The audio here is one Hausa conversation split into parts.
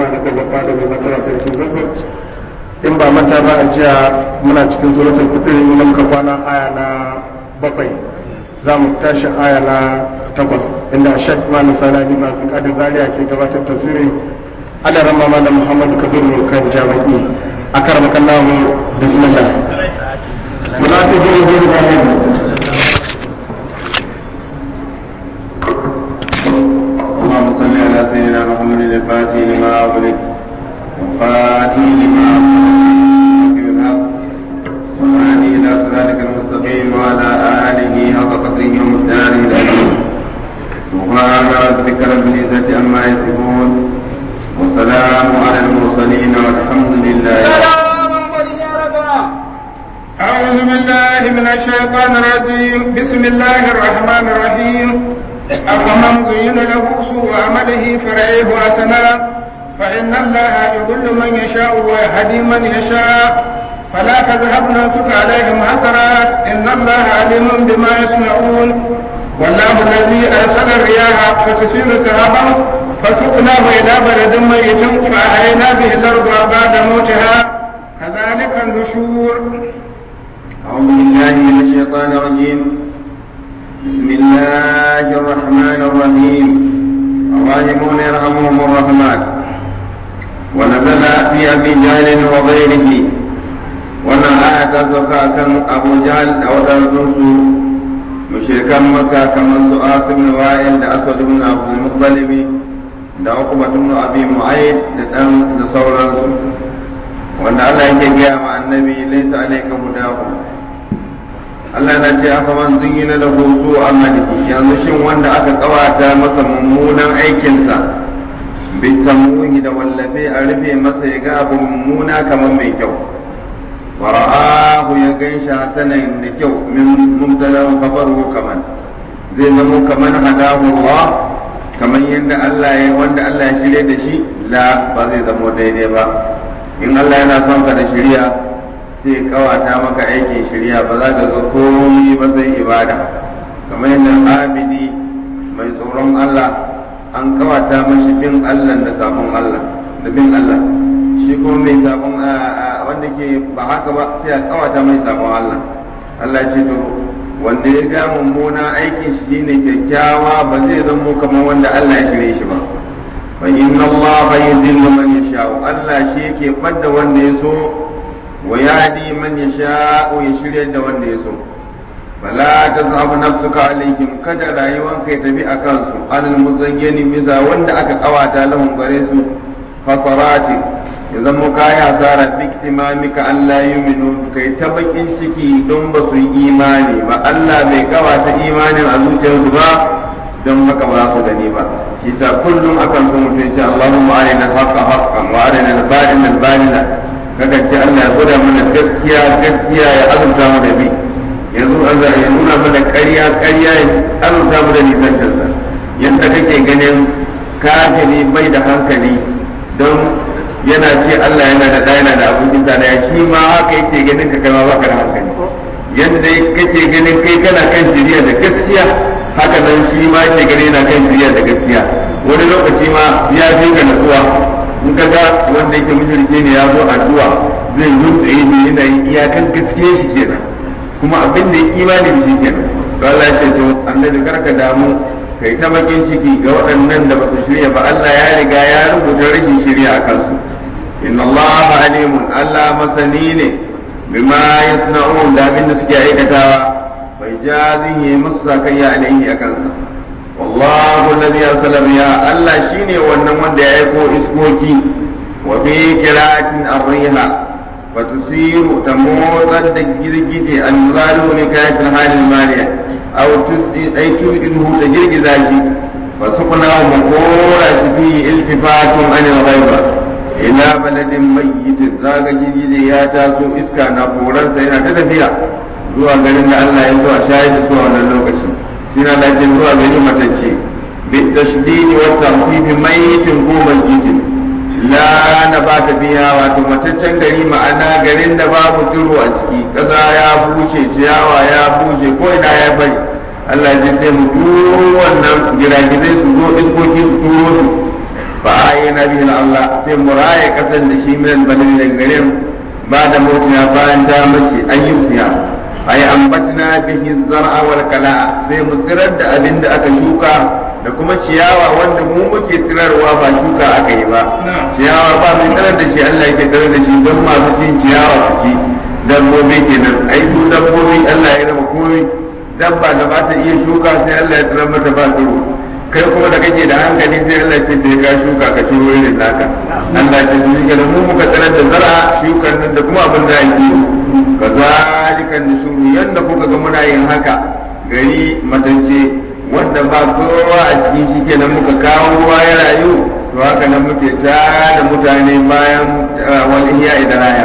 da gaba da mai matara sarkin zazzau in ba manta ba a jiya muna cikin suratul kudur inda muka kwana aya na bakwai za mu tashi aya na takwas inda shek malam salami ma kadin zaria ke gabatar tafsirin adaran mama da muhammadu kabiru kan jami'i a karamakan namu bismillah salatu biyu biyu da اللهم صل على سيدنا محمد الفاتح لما أغلق والخاتم لما أغلق بالحق والهادي إلى صراطك المستقيم وعلى آله حق قدره ومقداره العظيم سبحان ربك رب العزة عما يصفون وسلام على المرسلين والحمد لله أعوذ بالله من الشيطان الرجيم بسم الله الرحمن الرحيم أفمن زين له سوء عمله فرعيه حسنا فإن الله يضل من يشاء ويهدي من يشاء فلا تذهب نفسك عليهم حسرات إن الله عليم بما يصنعون والله الذي أرسل الرياح فتسير سحابا فسقناه إلى بلد ميت فأحيينا به الأرض بعد موتها كذلك النشور أعوذ بالله من الشيطان الرجيم بسم الله الرحمن الرحيم الراحمون يرحمهم الرحمن ونزل في أبي جهل وغيره wannan aya ta sauka kan abu jahal da waɗansu mushrikan maka kamar su asim ibn wa'il da aswad ibn abdul muttalib da uqba ibn abi mu'ayd da dan da sauransu wanda Allah yake gaya ma annabi laysa alayka hudahu Allah na ce aka man zingina da husu amalihi yanzu shin wanda aka kawata masa mummunan aikinsa bitamuhi da wallafe a rufe masa ya ga abu mummuna kamar mai kyau wara'ahu ya gan shi hasanan da kyau min mubtada khabaru kaman zai zamo kaman hadahu Allah kaman yadda Allah ya wanda Allah ya shirye da shi la ba zai zamo daidai ba in Allah yana son ka da shiriya sai kawata maka aikin shirya ba za ka ga komai ba sai ibada kamar yadda abidi mai tsoron Allah an kawata mashi bin Allah da sabon Allah da bin Allah shi kuma mai sabon wanda ke ba haka ba sai a kawata mai sabon Allah Allah ce to wanda ya ga mummuna aikin shi shine kyakkyawa ba zai zamo kamar wanda Allah ya shirye shi ba fa inna Allah yudillu man yasha Allah shi yake fadda wanda ya so wa yadi man yasha ya shirya da wanda ya so fala tazhabu nafsuka alaihim kada rayuwan kai tafi a kansu anil muzayyani bisa wanda aka kawata lahum gare su fasarati ya zama kayi hasara biktimamika Allah yuminu kai ta bakin ciki don ba su yi imani ba Allah bai kawata imanin a zuciyarsu ba don haka ba su gani ba shi sa kullum akan so mutum ce Allahumma arina al-haqqa haqqan wa arina al-batil al-batila kaga ce Allah ya gwada mana gaskiya gaskiya ya azurta mu da bi yanzu Allah ya nuna mana ƙarya ƙarya ya azurta mu da nisantarsa yadda kake ganin kafiri bai da hankali don yana ce Allah yana da ɗaya yana da abokin da ya shi ma haka yake ganin ka kai ma baka da hankali yadda kake ganin kai kana kan shirya da gaskiya haka nan shi ma yake ganin yana kan shirya da gaskiya wani lokaci ma ya fi ka natsuwa in ka ga wanda yake mushrike ne ya zo addu'a zai rutsaye ne yana yin iyakan gaskiya shi kenan kuma abin da ya imani da shi kenan to Allah ya ce to annabi karka damu kai ta bakin ciki ga waɗannan da ba su shirya ba Allah ya riga ya rubuta rashin shirya a kansu inna Allah alimun Allah masani ne bima yasna'un da abin da suke aikatawa bai jazihi musu sakayya alaihi a kansa wallahu alladhi arsala riya Allah shine wannan wanda ya aiko iskoki wa fi qira'atin ar-riha wa tusiru tamutan da girgije al-zalu ne kayatul halil mariya aw tusdi ay tu'iduhu da girgiza shi wa sukuna wa makora shi fi iltifatun anil ghaiba ila baladin mayyitin zaga girgije ya taso iska na koransa yana ta tafiya zuwa garin da Allah ya zuwa shayar da su a wannan lokaci shi na lafiya zuwa gari matacce bi tashdidi wa tahfifi mayyitin ko mayyitin la na ba ta biya wato mataccen gari ma'ana garin da babu tsiro a ciki ƙasa ya bushe ciyawa ya bushe ko ina ya bari Allah ji sai mu turo wannan giragizai su zo iskoki su turo su fa ayyana bihi Allah sai muraya kasan da shi min albalin daga gare mu ba da motiya bayan ta mace an yi siya ay ambatna bihi zar'a wal kala'a sai mu tsirar da abin da aka shuka da kuma ciyawa wanda mu muke tsirarwa ba shuka aka yi ba ciyawa ba mai tsirar da shi Allah yake tsirar da shi don masu cin ciyawa su ci dabbobi kenan ai su dabbobi Allah ya raba komai dabba da ba ta iya shuka sai Allah ya tsirar mata ba tsiro kai kuma da kake da hankali sai Allah ce sai ka shuka ka ciro irin naka Allah ce shi kenan mu muka tsirar da zara shukan nan da kuma abin da ake yi kazalika nushuru yanda kuka ga muna yin haka gari matance wanda ba kowa a cikin shi kenan muka kawo ruwa ya rayu to haka nan muke ta da mutane bayan wani iya idan raya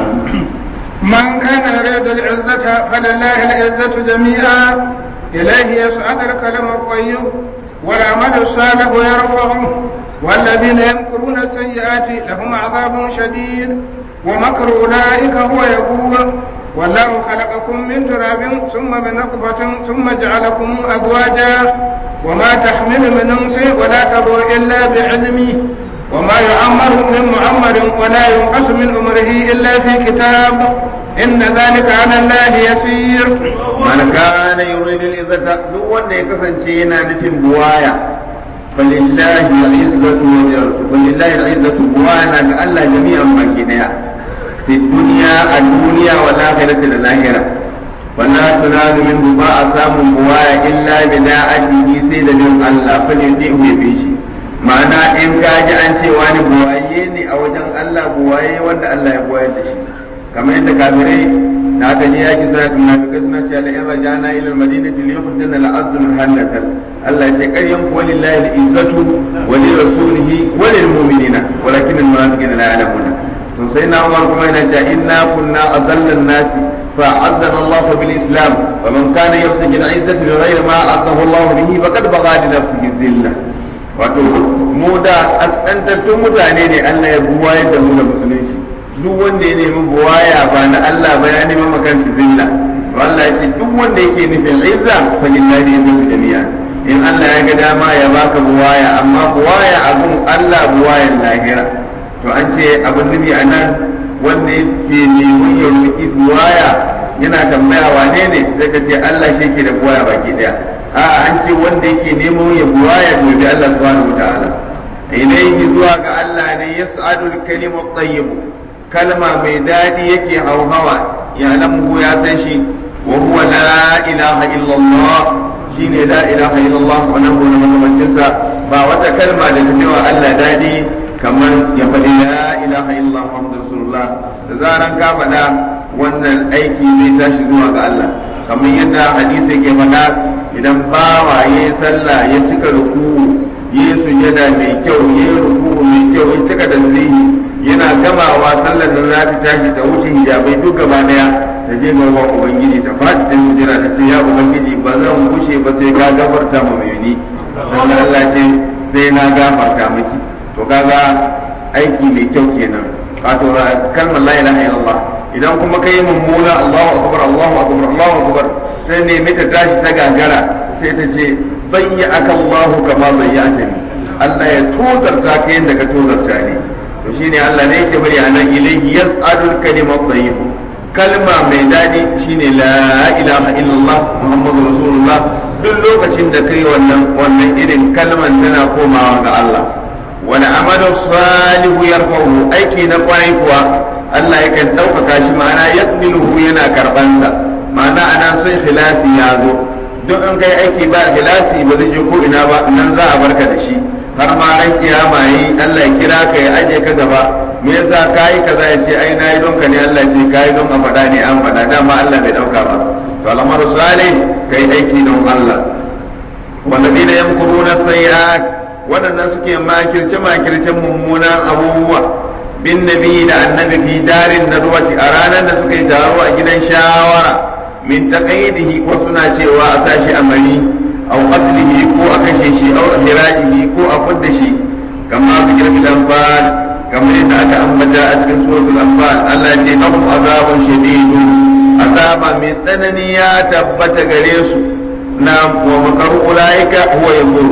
من كان يريد العزة فلله العزة جميعا إليه يصعد الكلم الطيب والعمل الصالح يرفعه والذين يمكرون السيئات لهم عذاب شديد ومكر أولئك هو يبور والله خلقكم من تراب ثم من نطفة ثم جعلكم أزواجا وما تحمل من أنس ولا تضع إلا بعلمه وما يعمر من معمر ولا ينقص من عمره إلا في كتاب إن ذلك على الله يسير من كان يريد العزة دو wanda ya kasance yana nufin buwaya falillahi al-izzatu wa lirrasul falillahi al-izzatu buwaya ga Allah jami'an baki daya fi dunya a duniya wa lahirati da lahira wala tunalu min ba a samun buwaya illa bi da'atihi sai da bin Allah fa ne dai ya bi shi ma'ana in ka ji an ce wani buwaye ne a wajen Allah buwaye wanda Allah ya buwayar da shi kamar yadda kafirai da aka je yaki suna munafikai suna cewa la in rajana ila al-madinati li yukhdina al-azl hanatan Allah ya ce qaryan ku walillahi al-izzatu wa li rasulihi wa lil mu'minina walakin al-munafiqina la ya'lamuna to sai na Umar kuma yana cewa inna kunna azalla an-nas fa azzana Allah bil islam wa man kana yabtaghi al-izzata bi ghayri ma azzahu Allah bihi faqad bagha li nafsihi zillah wato mu da askantattun mutane ne Allah ya buwayar da mu da musulunci duk wanda ya nemi buwaya ba na Allah ba ya nemi makan shi zilla Allah ya ce duk wanda yake nufin izza fa lillahi yanzu jami'a in Allah ya ga dama ya baka buwaya amma buwaya abun Allah buwayan lahira to an ce abin nufi a nan wanda yake neman ya roƙi buwaya yana tambaya wane ne sai ka ce Allah shi ke da buwaya baki daya a'a an ce wanda yake neman ya buwaya to bi Allah subhanahu wataala ilaihi zuwa ga Allah ne yas'adul kalimu tayyibu kalma mai daɗi yake hauhawa ya lamu ya san shi wa huwa la ilaha illallah shine la ilaha illallah wannan gona makamancinsa ba wata kalma da ta wa Allah daɗi kamar ya faɗi la ilaha illallah muhammadu rasulullah da zaran ka faɗa wannan aiki zai tashi zuwa ga Allah kamar yadda hadisi ke faɗa idan bawa ya yi sallah ya cika ruku ya yi sujada mai kyau ya yi ruku mai kyau ya cika da yana gamawa sallar da za ta tashi ta wuce hijabai duk gaba daya ta je ga wa ubangiji ta faɗi ta jira ta ce ya ubangiji ba zan kushe ba sai ka gafarta ma mai ni sannan Allah ce sai na gafarta miki to kaga aiki mai kyau kenan wato kalmar la ilaha illallah idan kuma kai mummuna Allahu akbar Allahu akbar Allahu akbar sai ne ta tashi ta gagara sai ta ce bayya aka Allahu kama bayyata ni Allah ya tozarta ka yadda ka tozarta ni to shine Allah ne yake bari anan ilayhi yas'alul kalimat tayyib kalma mai dadi shine la ilaha illallah muhammadur rasulullah duk lokacin da kai wannan wannan irin kalman tana komawa ga Allah wani amalu salihu yarfa'u aiki na kwarai kuwa Allah yakan ɗaukaka shi ma'ana yaqbiluhu yana karbansa ma'ana anan sai khilasi ya zo duk in kai aiki ba khilasi ba zai je ko ina ba nan za a barka da shi har ma ran kiyama yi Allah ya kira ka ya aje ka gaba me yasa kai kaza ya ce ai nayi don ka ne Allah ya ce kai don a faɗa ne an faɗa dama Allah bai dauka ba to al'amaru salih kai aiki don Allah walladina yamkuruna sayyi'at waɗannan suke makirce makircen mummunan abubuwa bin nabi da annabi fi darin nadwati a ranar da suka yi taro a gidan shawara min taqayidihi ko suna cewa a sashi amari aw qatlihi ko a kashe shi aw hirajihi ko a fudda shi kama fi girmi anfal kamar yadda aka ambata a cikin suratul anfal Allah ce lahum azabun shadidun azaba mai tsanani ya tabbata gare su na wa makaru ulaika huwa yamuru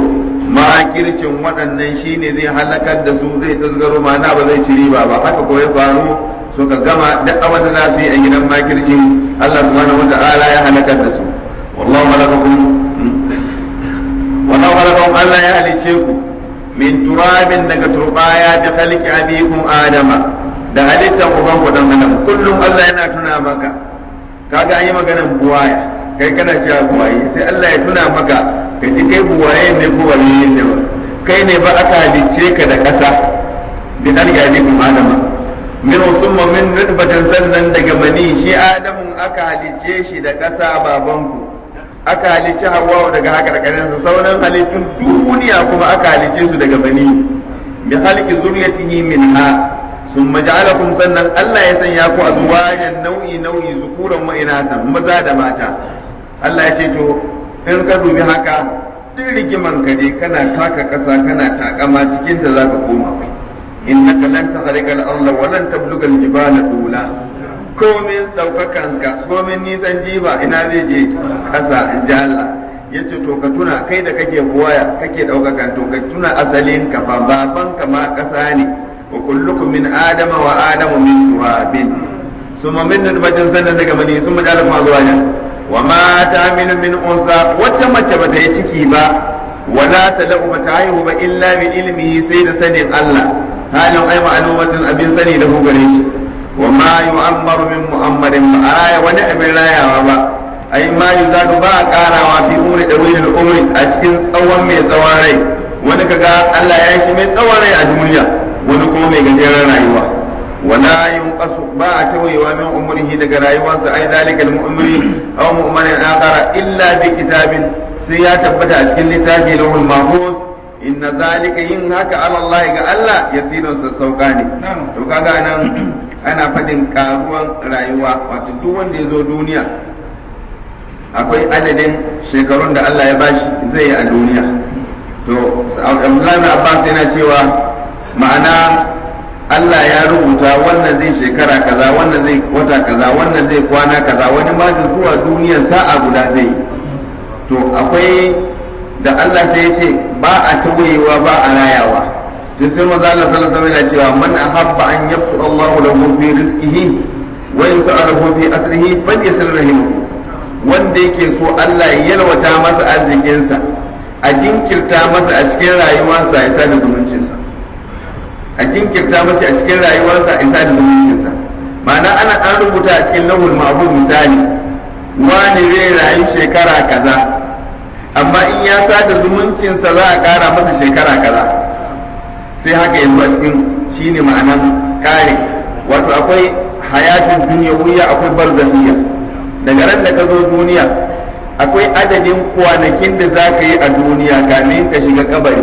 makircin waɗannan shine zai halakar da su zai tasgaro mana ba zai ci riba ba haka ko ya faru suka gama duk abin da za su yi a gidan makircin Allah subhanahu wata'ala ya halakar da su wallahu halakakum wallahu halakakum Allah ya halice ku min turabin daga turbaya da khalqi abikum adama da halittar uban ku dan adam kullum Allah yana tuna maka kaga an yi maganar buwaya kai kana cewa buwaye sai Allah ya tuna maka ka ji kai buwaye ne ko waliyin ne ba kai ne ba aka halicce ka da ƙasa bi khalqi abikum adama min summa min nutfatin sannan daga mani shi adamun aka halicce shi da ƙasa babanku aka halicci hawa daga hakarkarinsa sauran halittun duniya kuma aka halicce su daga bani bi halki zuriyatihi minha summa ja'alakum sannan Allah ya sanya ku azwajan nau'i nau'i zukuran wa inasan maza da mata Allah ya ce to in ka dubi haka duk rigiman ka dai kana taka ƙasa kana takama cikin ta zaka koma innaka lan takhriqa al-ardha wa lan tabluga al-jibala tula komin daukakan ka komin nisan jiba ina zai je kasa in ji Allah yace to ka tuna kai da kake buwaya kake daukakan to ka tuna asalin ka fa baban ka ma kasa ne wa kullukum min adama wa adamu min turabin summa min nutfatin sannan daga mani summa ja'ala ma zuwa wa ma ta'milu min unsa wata mace bata yi ciki ba wala talau bata haihu ba illa bi ilmihi sai da sanin Allah halin ai ma'lumatin abin sani da hu gare shi wa ma yu'ammaru min mu'ammarin ba a raya wani abin rayawa ba ai ma yuzadu ba a karawa fi umri da wani umri a cikin tsawon mai tsawon rai wani kaga Allah ya shi mai tsawon rai a duniya wani kuma mai gajeren rayuwa wala yunqasu ba a tawayewa min umrihi daga rayuwarsa ai dalika al-mu'mini aw mu'minin akhara illa bi kitabin sai ya tabbata a cikin littafi lahul mahfuz inna zalika yin haka ala Allah ga Allah yasirun sassauka ne to kaga nan ana faɗin karuwan rayuwa wato duk wanda ya zo duniya akwai adadin shekarun da Allah ya bashi zai yi a duniya to Abdullahi Abbas yana cewa ma'ana Allah ya rubuta wannan zai shekara kaza wannan zai wata kaza wannan zai kwana kaza wani ma da zuwa duniyar sa'a guda zai to akwai da Allah sai ya ce ba a tawayewa ba a rayawa to sai maza Allah sallallahu alaihi wasallam cewa man ahabba an yabsu Allah lahu fi rizqihi wa yus'aluhu fi asrihi falyasil rahimu wanda yake so Allah ya yalwata masa arzikinsa a jinkirta masa a cikin rayuwarsa ya sada zumuncinsa a jinkirta masa a cikin rayuwarsa ya sada zumuncinsa ma'ana ana an rubuta a cikin lahul ma'bud misali wani zai rayu shekara kaza amma in ya sada zumuncinsa za a kara masa shekara kaza sai haka yanzu a cikin shine ma'anan kare wato akwai hayatun duniyawiya akwai barzaniya daga ran da ka zo duniya akwai adadin kwanakin da za ka yi a duniya kamin ka shiga kabari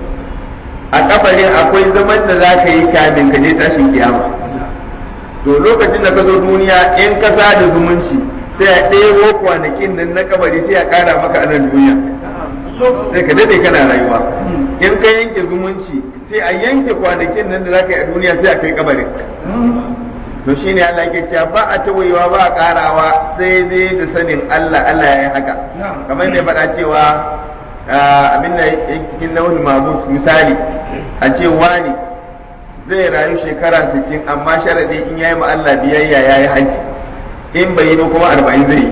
a kabarin akwai zaman da za ka yi kamin ka je tashin kiyama to lokacin da ka zo duniya in ka sada zumunci sai a ɗebo kwanakin nan na kabari sai a ƙara maka a nan duniya sai ka daɗe kana rayuwa in ka yanke zumunci sai a yanke kwanakin nan da za ka yi a duniya sai a kai kabarin to shine Allah ke cewa ba a tawayewa ba a karawa sai dai da sanin Allah Allah ya yi haka kamar da ya faɗa cewa abin da cikin launin mabus misali a ce wani zai rayu shekara 60 amma sharadi in yayi ma Allah biyayya yayi haji in bai yi ba kuma 40 zai yi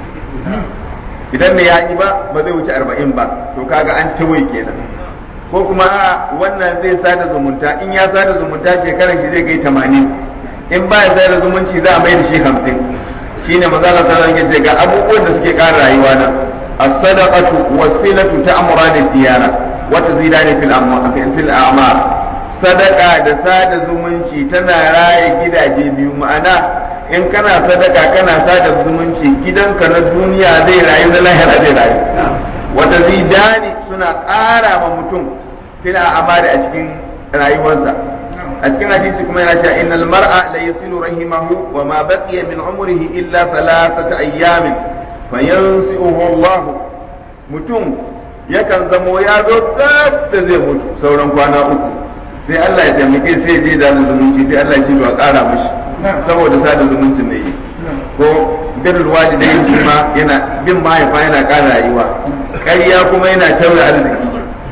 idan bai yi ba ba zai wuce 40 ba to kaga an tawaye kenan ko kuma wannan zai sada zumunta in ya sada zumunta shekarar shi zai kai 80 in ba ya da zumunci za a mai da shi hamsin shine mazala sallallahu alaihi wasallam ga abubuwan da suke ƙara rayuwa na as-sadaqatu wasilatu ta'murani ad-diyara wa tazidani fil fil a'mar sadaka da sada zumunci tana raye gidaje biyu ma'ana in kana sadaka kana sada zumunci gidanka na duniya zai rayu na lahira zai rayu wa tazidani suna ƙara ma mutum fil a'mar a cikin rayuwarsa a cikin hadisi kuma yana cewa innal mar'a la yasilu rahimahu wa ma baqiya min umrihi illa thalathata ayyamin fayansi'uhu Allah mutum yakan zamo ya zo gab da zai mutu sauran kwana uku sai Allah ya taimake sai ya je da zumunci sai Allah ya ce to a ƙara mishi saboda sada zumuncin da yi ko birrul walidai shi ma yana bin mahaifa yana ƙara rayuwa ƙarya kuma yana tauye arziki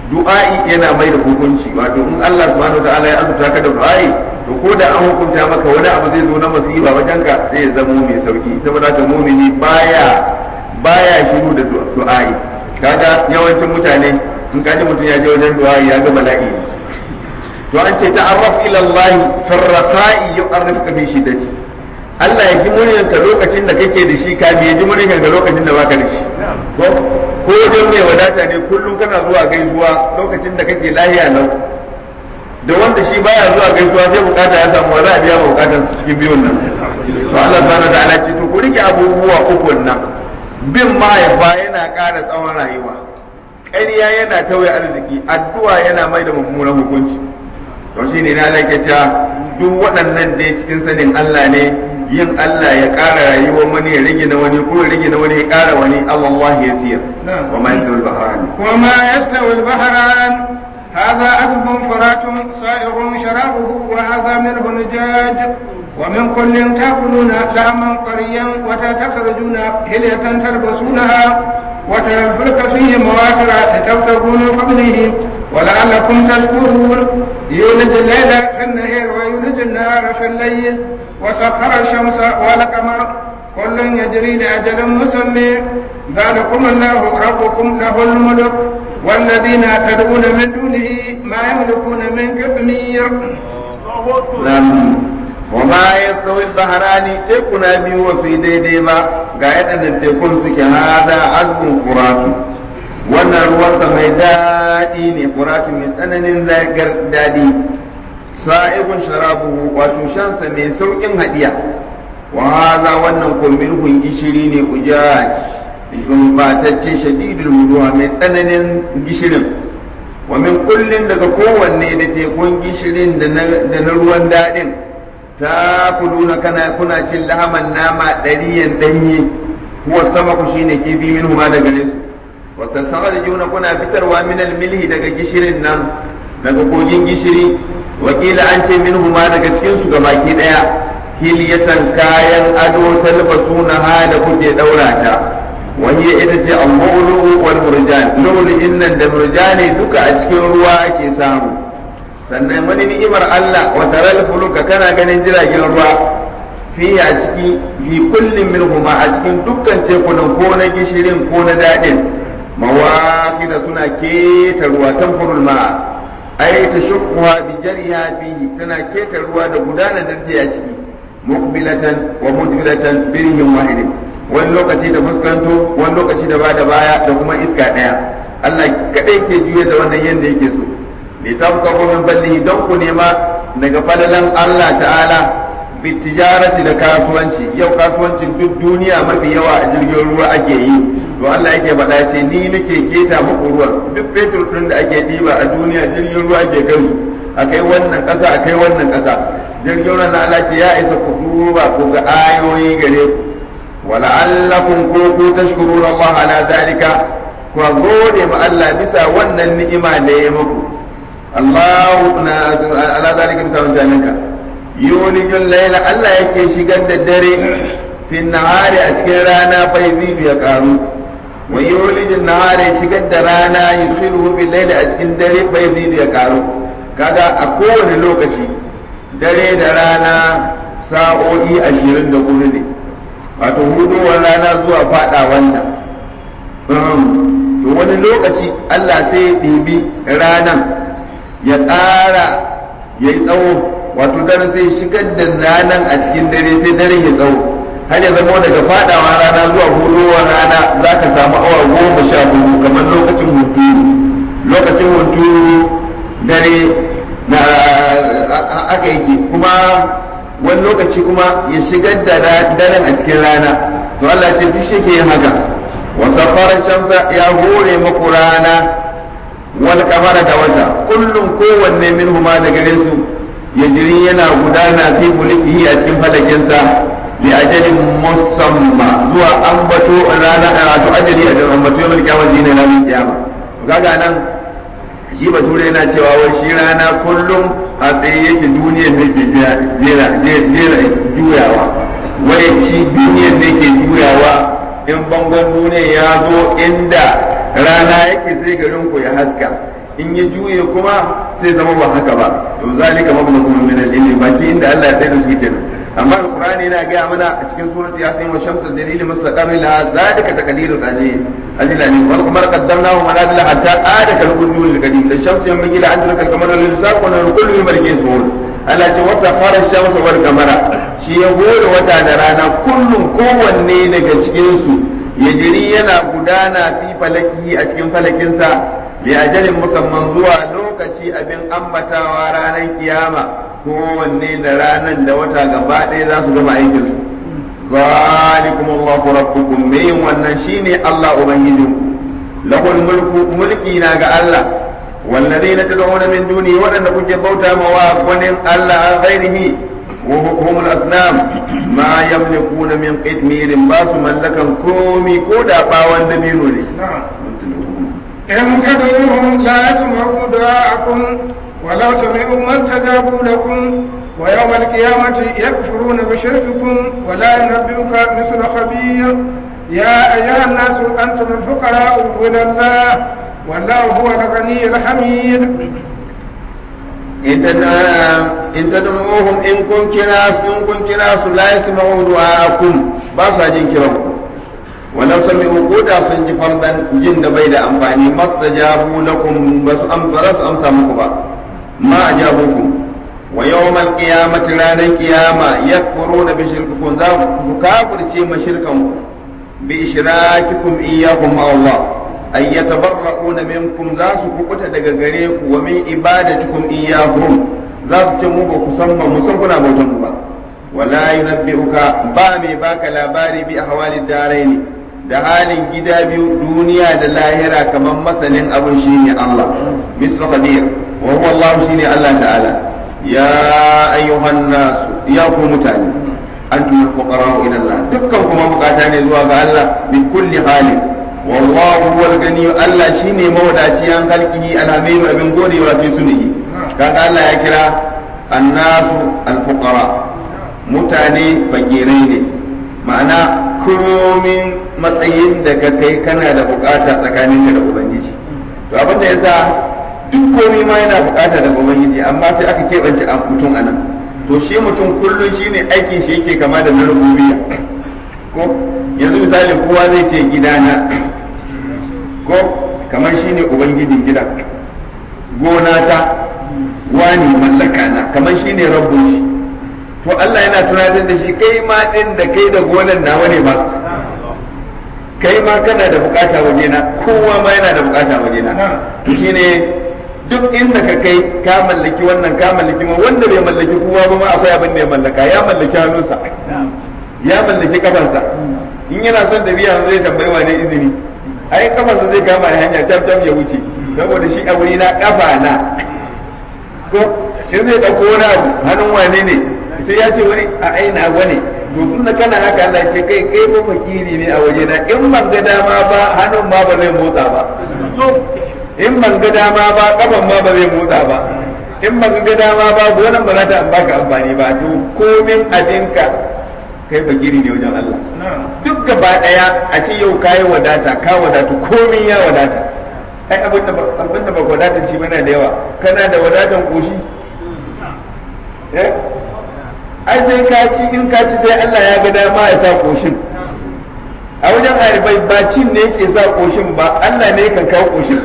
du'a'i yana mai da hukunci wato in Allah subhanahu ta'ala ya azurta ka da du'a'i to ko da an hukunta maka wani abu zai zo na musiba wajen ka sai ya zama mai sauki saboda ka mumini baya baya shiru da du'a'i kaga yawancin mutane in kaji mutum ya je wajen du'a'i ya ga bala'i to an ce ta'arraf ila Allah fi raqa'i yu'arrifuka fi shiddati Allah ya ji muryanka lokacin da kake da shi kafin ya ji muryanka lokacin da baka da shi ko ko don mai wadata ne kullum kana zuwa gaisuwa lokacin da kake lahiya lau da wanda shi baya zuwa gaisuwa sai bukata ya samu za a biya bukatan su cikin biyun nan to Allah subhanahu ta'ala ce to ku rike abubuwa uku nan bin mahaifa yana ƙara tsawon rayuwa ƙarya yana tauye arziki addu'a yana mai da mummunan hukunci to shine na Allah ke cewa duk waɗannan dai cikin sanin Allah ne yin Allah ya ƙara rayuwar wani ya rage na wani ko ya rage na wani ya ƙara wani Allah ya siya wa ma yastawi al-bahran wa ma yastawi al-bahran هذا عذب فرات صائغ شرابه وهذا ملح نجاج ومن كل تاكلون لحما طريا وتخرجون هلية تلبسونها وترى الفلك فيه مواخر لتبتغوا من فضله ولعلكم تشكرون يولج الليل في النهار ويولج النهار في الليل وسخر الشمس والقمر كل يجري لأجل مسمى ذلكم الله ربكم له الملك والذين تدعون من دونه ما يملكون من قطمير وما يستوي البحران تكون بيو في ديدي ما قاعدة تكون سكي هذا عذب فرات wannan ruwansa mai daɗi ne furatu mai tsananin zagar daɗi sa'igun sharabuhu wato shansa mai sauƙin haɗiya wa haza wannan kumbirhun gishiri ne ujaj gumbatacce shadidul muruwa mai tsananin gishirin wa min kullin daga kowanne da tekun gishirin da na ruwan daɗin ta kuluna kana kuna cin lahaman nama ɗariyan ɗanye kuwa sama ku shine kifi min huma daga nesu wasu juna kuna fitarwa min milhi daga gishirin nan daga kogin gishiri wakila an ce min huma daga cikin su ga baki ɗaya hiliyatan kayan ado talbasuna ha da kuke ɗaura ta وهي ita ce al-mawlu wal murjan lulu innan da murjani duka a cikin ruwa ake samu sannan wani ni'imar Allah wa taral fuluka kana ganin jiragen ruwa fi a ciki fi kullin minhuma a cikin dukkan tekunan ko na gishirin ko na dadin mawaqida suna keta ruwa tanfurul ma ai ta shukwa bi jariha fihi tana keta ruwa da gudanar da a ciki muqbilatan wa mudbiratan birhim wahidin wani lokaci da fuskanto wani lokaci da ba da baya da kuma iska ɗaya Allah kaɗai ke juya da wannan yadda yake so li tabqahu min ballihi don ku nema daga falalan Allah ta'ala bi tijarati da kasuwanci yau kasuwancin duk duniya mafi yawa a jirgin ruwa ake yi to Allah yake faɗa ce ni nake keta muku ruwan duk fetur ɗin da ake ɗiba a duniya jirgin ruwa ake kai su akai wannan ƙasa akai wannan ƙasa jirgin ruwa na Allah ce ya isa ku duba ku ga ayoyi gare ku ولعلكم كوكو تشكرون الله على ذلك وغودي ما الله بسا wannan ni'ima da ya muku Allah ala zalika bisa wancaninka yulijul layla Allah yake shigar da dare fi nahari a cikin rana fa yazidu ya karu wa yulijul nahari shigar da rana yudkhiluhu bil layli a cikin dare fa yazidu ya karu kaga a kowane lokaci dare da rana sa'o'i ashirin da hudu ne wato hudowar rana zuwa fadawanta to wani lokaci Allah sai ya ɗibi ranan ya ƙara ya yi tsawo wato dare sai shigar da ranan a cikin dare sai daren ya tsawo har ya zama daga fadawa rana zuwa hudowar rana za ka samu awa goma sha hudu kamar lokacin hunturu lokacin hunturu dare na aka yake kuma wani lokaci kuma ya shigar da daren a cikin rana to Allah ce duk shi ke yin haka wa safarar shamsa ya hore maku rana wal kamara da wata kullum kowanne min huma da gare su ya jiri yana gudana fi mulkihi a cikin falakinsa li ajalin musamma zuwa ambato rana wato ajali a cikin ambato yawan kiyama shi ne ranar kiyama kaga nan shi bature yana cewa wai shi rana kullum a tsaye yake duniyar da ke jera juyawa wai shi duniyar da ke juyawa in bangon duniya ya zo inda rana yake sai garin ku ya haska in ya juye kuma sai zama ba haka ba to zalika mablaghu min al-ilmi baki inda Allah ya tsaya da su kenan amma alqur'ani yana gaya mana a cikin surati yasin wa shamsu dalil mustaqam la zalika taqdirul aziz ajlani wal qamar qaddamnahu manazila hatta ada kal urjul qadim la shamsu yanbaghi la an tudrika al qamara lil saq wa kullu markin zuhur Allah ce wasa fara shamsu wal qamara shi ya hore wata da rana kullum kowanne daga cikin su ya jiri yana gudana fi falaki a cikin falakinsa bi ajalin musamman zuwa lokaci abin ambatawa ranar kiyama kowanne da ranar da wata gaba ɗaya za su gama aikinsu zalikum Allahu rabbukum me yin wannan shine Allah ubangijinku lahul mulku mulki na ga Allah والذين تدعون من دونه وأن كنت بوتا مواقن ألا غيره وهم الأصنام ما يملكون من قدمير باس ملكا كومي كودا باوان دبينوني إن تدعوهم لا يسمعوا دعاءكم ولو سمعوا ما استجابوا لكم ويوم القيامة يكفرون بشرككم ولا ينبئك مثل خبير يا أيها الناس أنتم الفقراء إلى الله والله هو الغني الحميد in tad'uhum in kun kira su in kun kira su la yasma'u du'aakum ba sa jin kiran ku walau sami'u ko da sun ji fardan jin da bai da amfani mastajabu lakum ba su amfara su amsa muku ba ma ajabukum wa yawmal qiyamati ranar qiyama yakfuruna bi shirkikum za ku kafirce ma shirkan ku bi ishrakikum iyyakum ma Allah ay yatabarra'una minkum za su kukuta daga gare ku wa min ibadatikum iyyahum za su ce mu ba ku san ba mu san kuna bautan ku ba wala yunabbi'uka ba mai baka labari bi ahwalid daraini da halin gida biyu duniya da lahira kamar masanin abin shine Allah mislu qadir wa huwa Allah shine Allah ta'ala ya ayyuhan nas ya ku mutane antum al-fuqara ila Allah dukkan kuma bukata ne zuwa ga Allah bi kulli halin wallahu huwal gani Allah shine mawadaci an halkihi alhamidu abin godewa fi sunihi kaga Allah ya kira annasu alfuqara mutane fakirai ne ma'ana komin matsayin da ka kai kana da bukata tsakaninka da ubangiji to abin da yasa duk komai ma yana bukata da ubangiji amma sai aka keɓance a mutum anan to shi mutum kullum shine aikin shi yake kama da na rububiyya ko yanzu misali kowa zai ce gidana ko kamar shine ubangijin gidan gona ta wani mallaka na kamar shine rabbun shi to Allah yana tunatar da shi kai ma din da kai da gonan nawa ne ba kai ma kana da bukata waje na kowa ma yana da bukata waje na to shine duk inda ka kai ka mallaki wannan ka mallaki ma wanda bai mallaki kowa ba ma akwai abin da ya mallaka ya mallaki hannunsa ya mallaki kafansa in yana son da biya zai tambayi wane izini ai kafansa zai kama hanya tab tab ya wuce saboda shi a wuri na kafa na ko shi zai dauko wani abu hannun wane ne sai ya ce wani a aina wani to tun da kana haka Allah ce kai kai ba fakiri ne a waje na in ban ga dama ba hannun ma ba zai motsa ba in ban ga dama ba kafan ma ba zai motsa ba in ban ga dama ba gonan ba za ta baka amfani ba to komin abinka kai fakiri ne wajen Allah duk gaba daya a ce yau kayi wadata ka wadatu komin ya wadata ai abin da abin da ba wadatar shi bana da yawa kana da wadatan koshi eh ai sai ka ci in ka ci sai Allah ya ga dama ya sa koshin a wajen haribai ba cin ne yake sa koshin ba Allah ne kan kawo koshin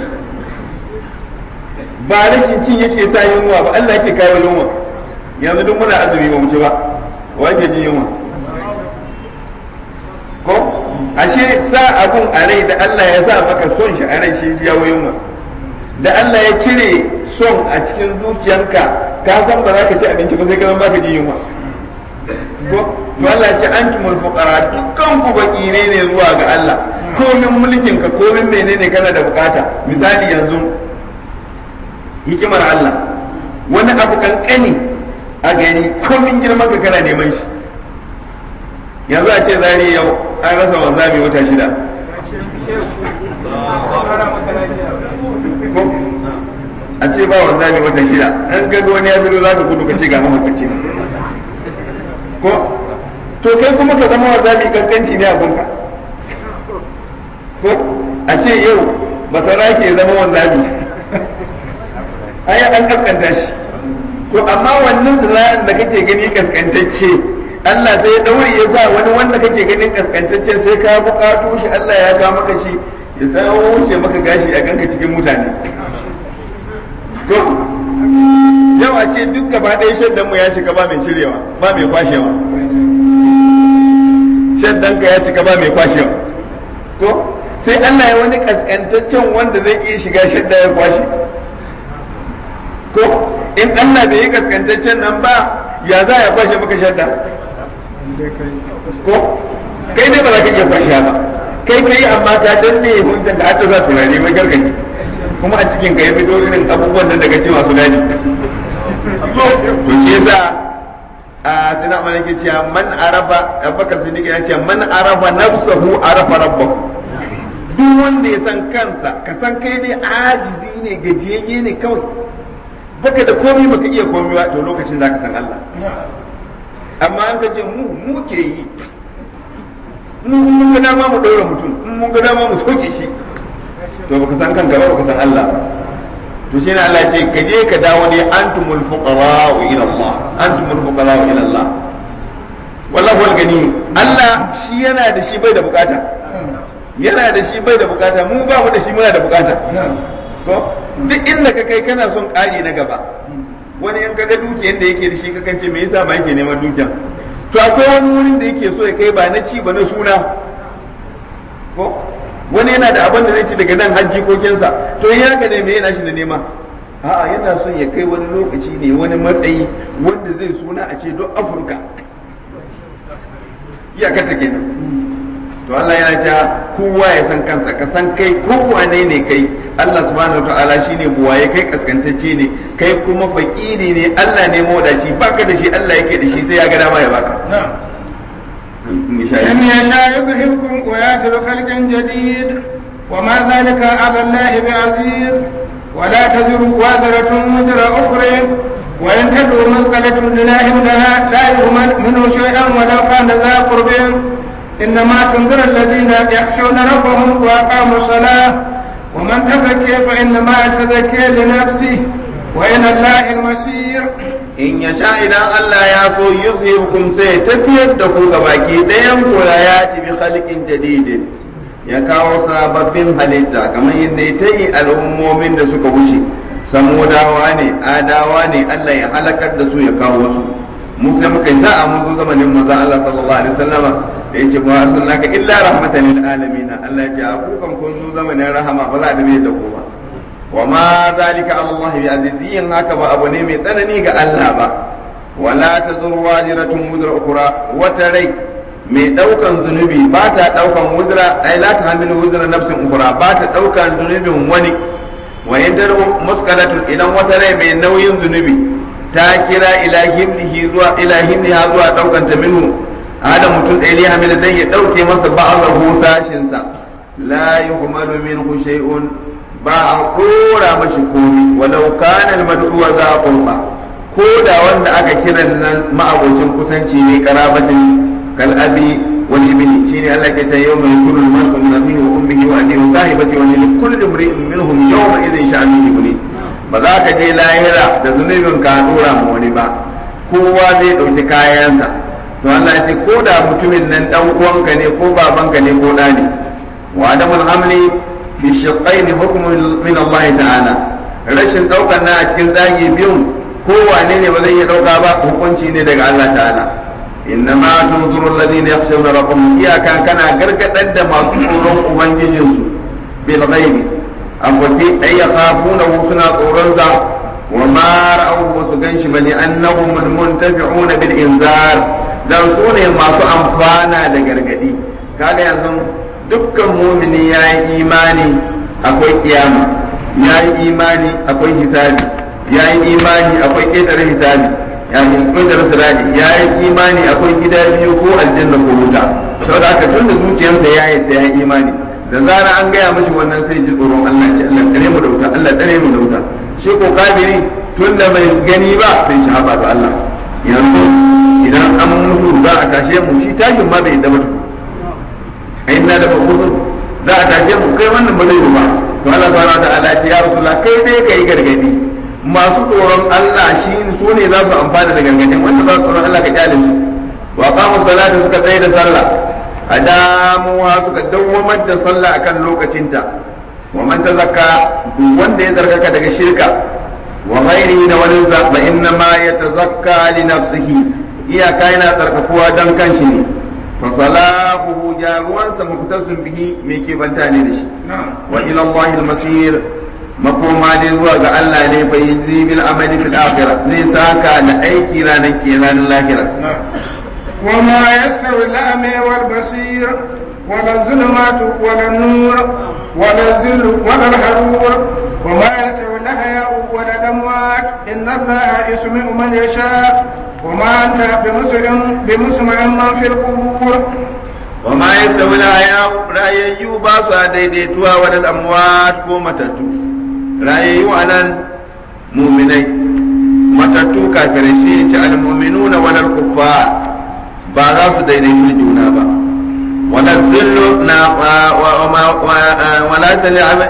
ba rashin cin yake sa yunwa ba Allah yake kawo yunwa yanzu duk muna azumi ba mu ci ba wa yake jin yunwa ko ashe sa abun a rai da Allah ya sa maka son shi a rai shi jawo yunwa da Allah ya cire son a cikin zuciyarka ka san ba za ka ci abinci ba sai ka baka ji yunwa ko to Allah ya ce antumul fuqara dukkan ku bakire ne zuwa ga Allah komin mulkin ka komin menene kana da bukata misali yanzu hikimar Allah wani abu kankani a gani komin girman ka kana neman shi yanzu a ce zari yau an rasa wanzami wata shida a ce ba wanzami wata shida an ga wani ya fito za ka gudu ka ce ga mahaukaci ko to kai kuma ka zama wanzami kaskanci ne a gunka ko a ce yau masara ke zama wanzami ai an kaskanta shi to amma wannan zira'in da kake gani kaskantacce Allah sai ya daure ya sa wani wanda kake ganin kaskantacce sai ka buƙato shi Allah ya ga maka shi ya sa wuce maka gashi a ganka cikin mutane to yau a ce duk gaba ɗaya shaddan mu ya shiga ba mai cirewa ba mai kwashewa shaddan ka ya cika ba mai kwashewa to sai Allah ya wani kaskantaccen wanda zai iya shiga shadda ya kwashe ko in Allah bai yi kaskantaccen nan ba ya za ya kwashe maka shadda ko kai ne ba za ka iya kwashe ba kai kai amma ka danne hujjan da aka za turare mai gargaji kuma a cikin ka ya fito irin abubuwan nan daga cewa su dani to shi yasa a sina mana ke cewa man arafa abubakar siddiq ya ce man arafa nafsahu arafa rabbahu duk wanda ya san kansa ka san kai ne ajizi ne gajiyayye ne kawai baka da komai baka iya komai ba to lokacin zaka san Allah amma an ka ce mu mu ke yi mu mun ga dama mu daura mutum mun ga dama mu soke shi to baka san kanka ba baka san Allah ba to shi ne Allah ce ka je ka dawo ne antumul fuqara ila Allah antumul fuqara ila Allah wallahu al-gani Allah shi yana da shi bai da bukata yana da shi bai da bukata mu ba mu da shi muna da bukata ko duk inda ka kai kana son ƙari na gaba wani yan kaga dukiyar da yake da shi kakan ce me yasa ba yake neman dukiya to akwai wani wurin da yake so ya kai ba na ci ba na suna ko wani yana da abin da zai ci daga nan hajji kokinsa to in haka ne me yana shi da nema a'a yana son ya kai wani lokaci ne wani matsayi wanda zai suna a ce don afirka iyakata kenan to Allah yana ta kowa ya san kansa ka san kai kowa ne ne kai Allah subhanahu wa ta'ala shine buwaye kai kaskantacce ne kai kuma fakiri ne Allah ne mawadaci baka da shi Allah yake da shi sai ya ga dama ya baka إن يشاء يذهبكم ويأتي بخلق جديد وما ذلك على الله بعزيز ولا تزر وازرة وزر أخرى وإن تدعو مثقلة لله لها لا يهمل منه شيئا ولو كان ذا قرب إنما تنذر الذين يخشون ربهم وأقاموا الصلاة ومن تزكي فإنما يتزكي لنفسه وإلى الله المصير in ya sha idan Allah ya so yuzhibukum sai ya tafiyar da ku ga baki ɗayan ku la ya bi khalqin jadidin ya kawo sababbin halitta kamar yadda ya tayi al'ummomin da suka wuce samudawa ne adawa ne Allah ya halakar da su ya kawo wasu mu sai muka yi sa'a mun zo zamanin manzon Allah sallallahu alaihi wasallama da yace ba arsalnaka illa rahmatan lil alamin Allah ya ce a kukan kun zo zamanin rahama ba za a dabe da ku ba wa ma zalika ala Allah bi azizin haka ba abu ne mai tsanani ga Allah ba wala tazur wajiratun mudra ukra wata rai mai daukan zunubi ba ta daukan wudra ai la ta hamilu wudra nafsin ukra ba ta daukan zunubin wani wa yadaru muskalatun idan wata rai mai nauyin zunubi ta kira ila himlihi zuwa ila himliha zuwa daukan ta minhu hada mutum ɗaya ne hamila dan ya dauke masa ba'azahu sashin sa la yuhmalu minhu shay'un ba a kora mashi komi walau kana al-mad'uwa za a qurba ko da wanda aka kiran nan ma'abocin kusanci ne karabatin kal abi wal ibni shine Allah ke ta yawma yakunu al-mar'u min abihi wa ummihi wa abihi wa sahibati wa li kulli imri'in minhum yawma idhin sha'anu yughni ba za ka je lahira da zunubin ka dora ma wani ba kowa zai dauki kayansa to Allah ya ce ko da mutumin nan dan uwanka ne ko babanka ne ko da ne wa adamul hamli fi shiqqain hukmu min Allah ta'ala rashin daukar na a cikin zagi biyun ko wane ne ba zai iya dauka ba hukunci ne daga Allah ta'ala inna ma tunzuru alladhina yakhshawna rabbahum iyaka kana gargadar da masu tsoron ubangijinsu bil ghaibi akwati ay yakhafuna suna tsoron sa wa ma ra'awhu ba su ganshi bane annahum muntafi'una bil inzar dan su ne masu amfana da gargadi kaga yanzu dukkan mumini ya yi imani akwai kiyama ya yi imani akwai hisabi ya yi imani akwai ƙetare hisabi ya yi ƙetare sirari ya yi imani akwai gida biyu ko aljanna ko wuta saboda haka tun da zuciyarsa ya yadda ya yi imani da zara an gaya mashi wannan sai ji tsoron Allah ce Allah tare mu da wuta Allah tare mu da wuta shi ko kafiri tun da bai gani ba sai shi haɓa da Allah yanzu idan an mutu za a tashe mu shi tashin ma bai yadda ba inna da mabudu za a tashe mu kai wannan ba zai yi ba to Allah subhanahu wa ta'ala ce ya rasulullah kai dai kai gargadi masu tsoron Allah shi su ne za su amfana da gargadin wanda za su tsoron Allah ka kyale su wa qamu salata suka tsaye da sallah adamuwa suka dawwamar da sallah akan lokacinta wa man tazakka duk wanda ya zargaka daga shirka wa ghairihi da wani fa inna ma yatazakka li nafsihi iyaka yana tsarkakuwa dan kanshi ne fa salahu jaruwansa muftasun bihi mai ke banta ne da shi wa ila Allah al-masir makoma dai zuwa ga Allah ne fa yajzi bil amali fil akhirah zai saka da aiki ranar kenan lahira وما يستوي الأعمى والبصير ولا الظلمات ولا النور ولا الذل ولا الحرور وما يستوي الأحياء ولا الأموات إن الله يسمع من يشاء وما أنت بمسمع بمسمع من في القبور وما يستوي الأحياء رأيي باسا ديديتوا ولا الأموات ko matattu rayayyu anan muminai matattu kafirai shi ce al-mu'minuna wal kuffar ba za su daidaitu juna ba wala zillu na wala tali ama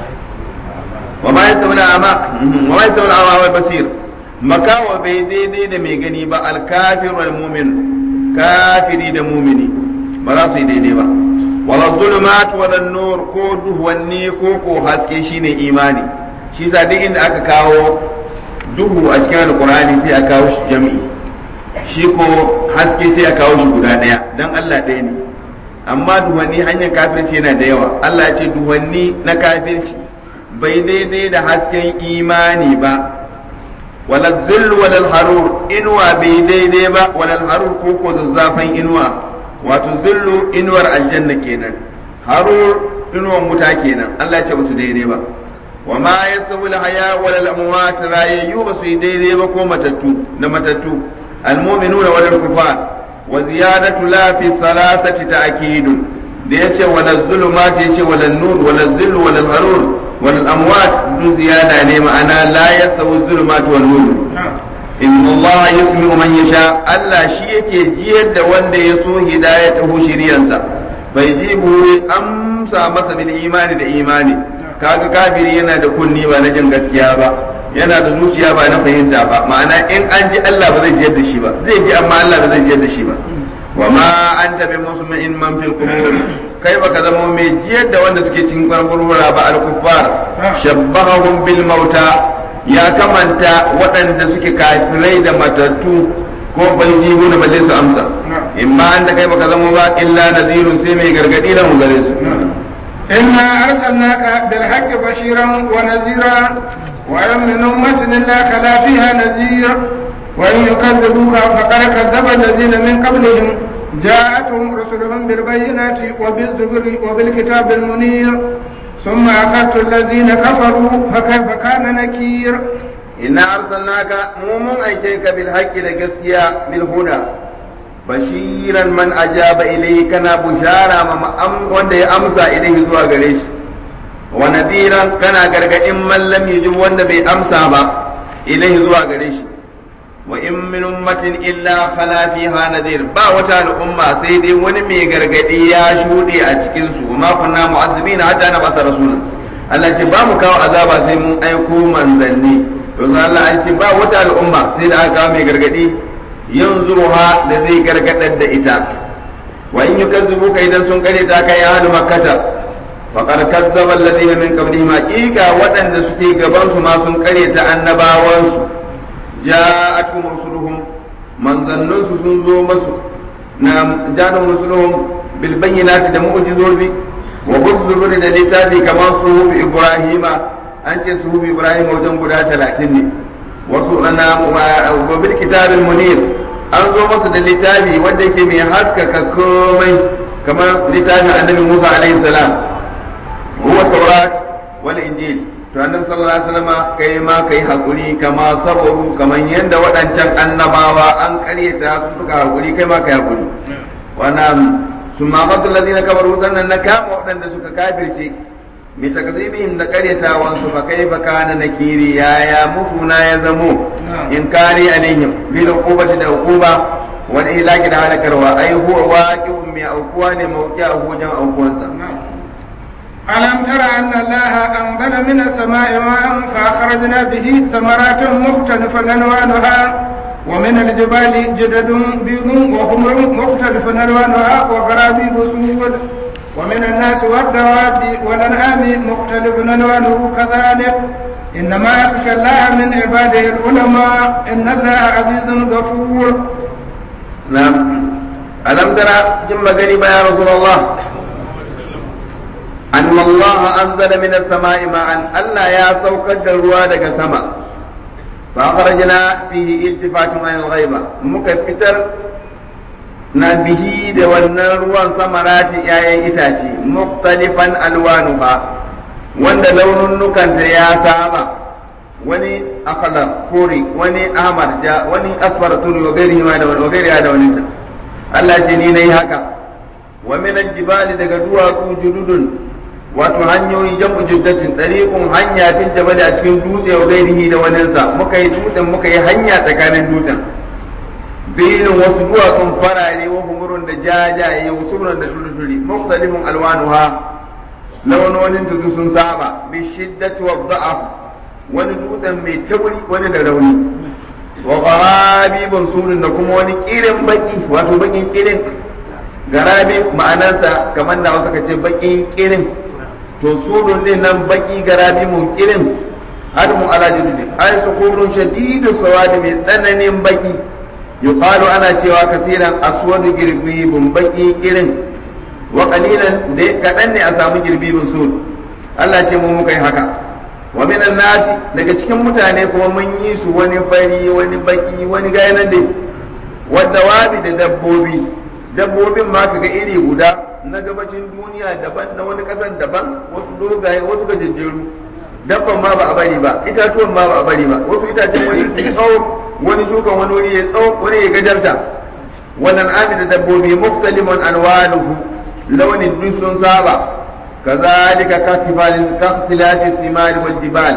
wa ma yasawna ama wa ma yasawna ama wa basir makawa bai daidai da mai gani ba al-kafir wal mu'min kafiri da mu'mini ba za su yi daidai ba wala zulumat wala nur ko duhuwanni ko ko haske shine imani shi sa duk inda aka kawo duhu a cikin alqur'ani sai a kawo shi jami'i shi ko haske sai a kawo shi guda ɗaya don Allah ɗaya ne amma duhanni hanyar kafirci yana da yawa Allah ya ce duhanni na kafirci bai daidai da hasken imani ba wala zill wala harur inuwa bai daidai ba wala harur ko ko zazzafan inuwa wato zillu inuwar aljanna kenan harur inuwar wuta kenan Allah ya ce basu daidai ba wa ma yasawi haya wala amwat rayayyu basu yi daidai ba ko matattu na matattu المؤمنون ولا الكفار وزيادة لا في الثلاثة تأكيد ليش ولا الظلمات يش ولا النور ولا الذل ولا الغرور ولا الأموات دون زيادة يعني معنى لا يسوي الظلمات والنور إن الله يسمع من يشاء ألا شيء يجيد وند يسو هدايته شريانسا فيجيبه أمسى مسا بالإيمان الإيمان kaga kafiri yana da kunni ba na jin gaskiya ba yana da zuciya ba na fahimta ba ma'ana in an ji Allah ba zai jiyar da shi ba zai ji amma Allah ba zai jiyar da shi ba wa ma anta bi muslimin man fil qubur kai baka zama mai jiyar da wanda suke cikin gurgurura ba al kuffar shabbahum bil mauta ya kamanta waɗanda suke kafirai da matattu ko bai ji gona balle su amsa imma an da kai baka zama ba illa nazirun sai mai gargadi da mu gare su إنا أرسلناك بالحق بشيرا ونذيرا وإن من أمة إلا خلا فيها نذير وإن يكذبوك فقد كذب الذين من قبلهم جاءتهم رسلهم بالبينات وبالزبر وبالكتاب المنير ثم أخذت الذين كفروا فكيف كان نكير إنا أرسلناك مومن أيتيك بالحق لقسكيا بالهدى bashiran man ajaba ilayhi kana bushara ma wanda ya amsa ilayhi zuwa gare shi wa nadiran kana gargadin man lam yujib wanda bai amsa ba ilayhi zuwa gare shi wa in min ummatin illa khala fiha nadir ba wata al'umma sai dai wani mai gargadi ya shuɗe a cikin su ma kunna mu'azzibina hatta na basa rasul Allah ce ba mu kawo azaba sai mun aiko manzanni to Allah an ce ba wata al'umma sai da aka kawo mai gargadi yanzuruha da zai gargadar da ita wa in yukazzibuka idan sun kare ta kai ahlu makkata faqad kazzaba alladhina min qablihim haqiqa waɗanda suke gaban su ma sun kare ta annabawan su ja'atuhum rusuluhum manzannun su sun zo masu na ja'atuhum rusuluhum bil bayyinati da mu'jizobi wa buzzuru da littafi kamar su ibrahima an ce su ibrahima wajen guda talatin ne wasu ana wa bil kitabil munir an zo masa da littafi wanda yake mai haskaka komai kamar littafin annabi Musa alaihi salam huwa tawrat wal injil to annabi sallallahu alaihi wasallam kai ma kai hakuri kama sabaru kaman yanda waɗancan annabawa an karyata su suka hakuri kai ma kai hakuri wannan summa qatul ladina kafaru sannan na kama waɗanda suka kafirce bi takzibihim da karyatawan su fa kaifa kana nakiri yaya mufuna ya zamo in kari alaihim bil uqubati da uquba wal ihlaki da halakarwa ai huwa waqi'un mai aukuwa ne mawqi'a wajen aukuwansa ألم تر أن الله أنزل من السماء ماء فأخرجنا به ثمرات مختلفا ألوانها ومن الجبال جدد بيض وحمر مختلف ألوانها وغرابيب سود ومن الناس والدواب والأنعام مختلف ألوانه كذلك إنما يخشى الله من عباده العلماء إن الله عزيز غفور نعم ألم ترى جم غريبا يا رسول الله أن الله أنزل من السماء ماء ألا يا سوكد الرواد سما فأخرجنا فيه التفات عن الغيبة مكفتر نبه da wannan ruwan samarati ‘ya'yan itace muktalifan alwanuha wanda laununukanta ya saba wani akala kore wani ahmar ja wani asfar turi wa gairi ma da wani wa gairi da wani ta Allah ce ni nayi haka wa min aljibali daga duwatsu jududun wato hanyoyi jam'u juddatin dariqun hanya fil jabali a cikin dutse wa gairihi da wani sa muka yi dutsen muka yi hanya tsakanin dutsen bayin wasu duwatsun farare wa humurun da jajaye wasu da turi mukhtalifun alwanuha launonin tudu sun saba bi shiddati wa dha'af wani dutsen mai tauri wani da rauni wa gharabibun sunun da kuma wani kirin baki wato bakin kirin garabi ma'anarsa kamar da wasu kace bakin kirin to sunun din nan baki garabi mun kirin har mu ala jiddi ay sukurun shadidu sawadi mai tsananin baki yuqalu ana cewa kasiran aswadu girbibun baki kirin wa qalilan da kadan ne a samu girbibin sun Allah ce mu muka yi haka wa minan nasi daga cikin mutane kuma mun yi su wani fari wani baki wani gaya nan dai wadda wabi da dabbobi dabbobin ma kaga iri guda na gabacin duniya daban na wani kasan daban wasu dogaye wasu gajejjeru dabban ma ba a bari ba itatuwan ma ba a bari ba wasu itacen wani su tsawo wani shukan wani wuri ya tsawo wani ya gajarta wannan ami da dabbobi muktaliman anwanuhu launin duk sun saba كذلك كاختلاف الثمار والجبال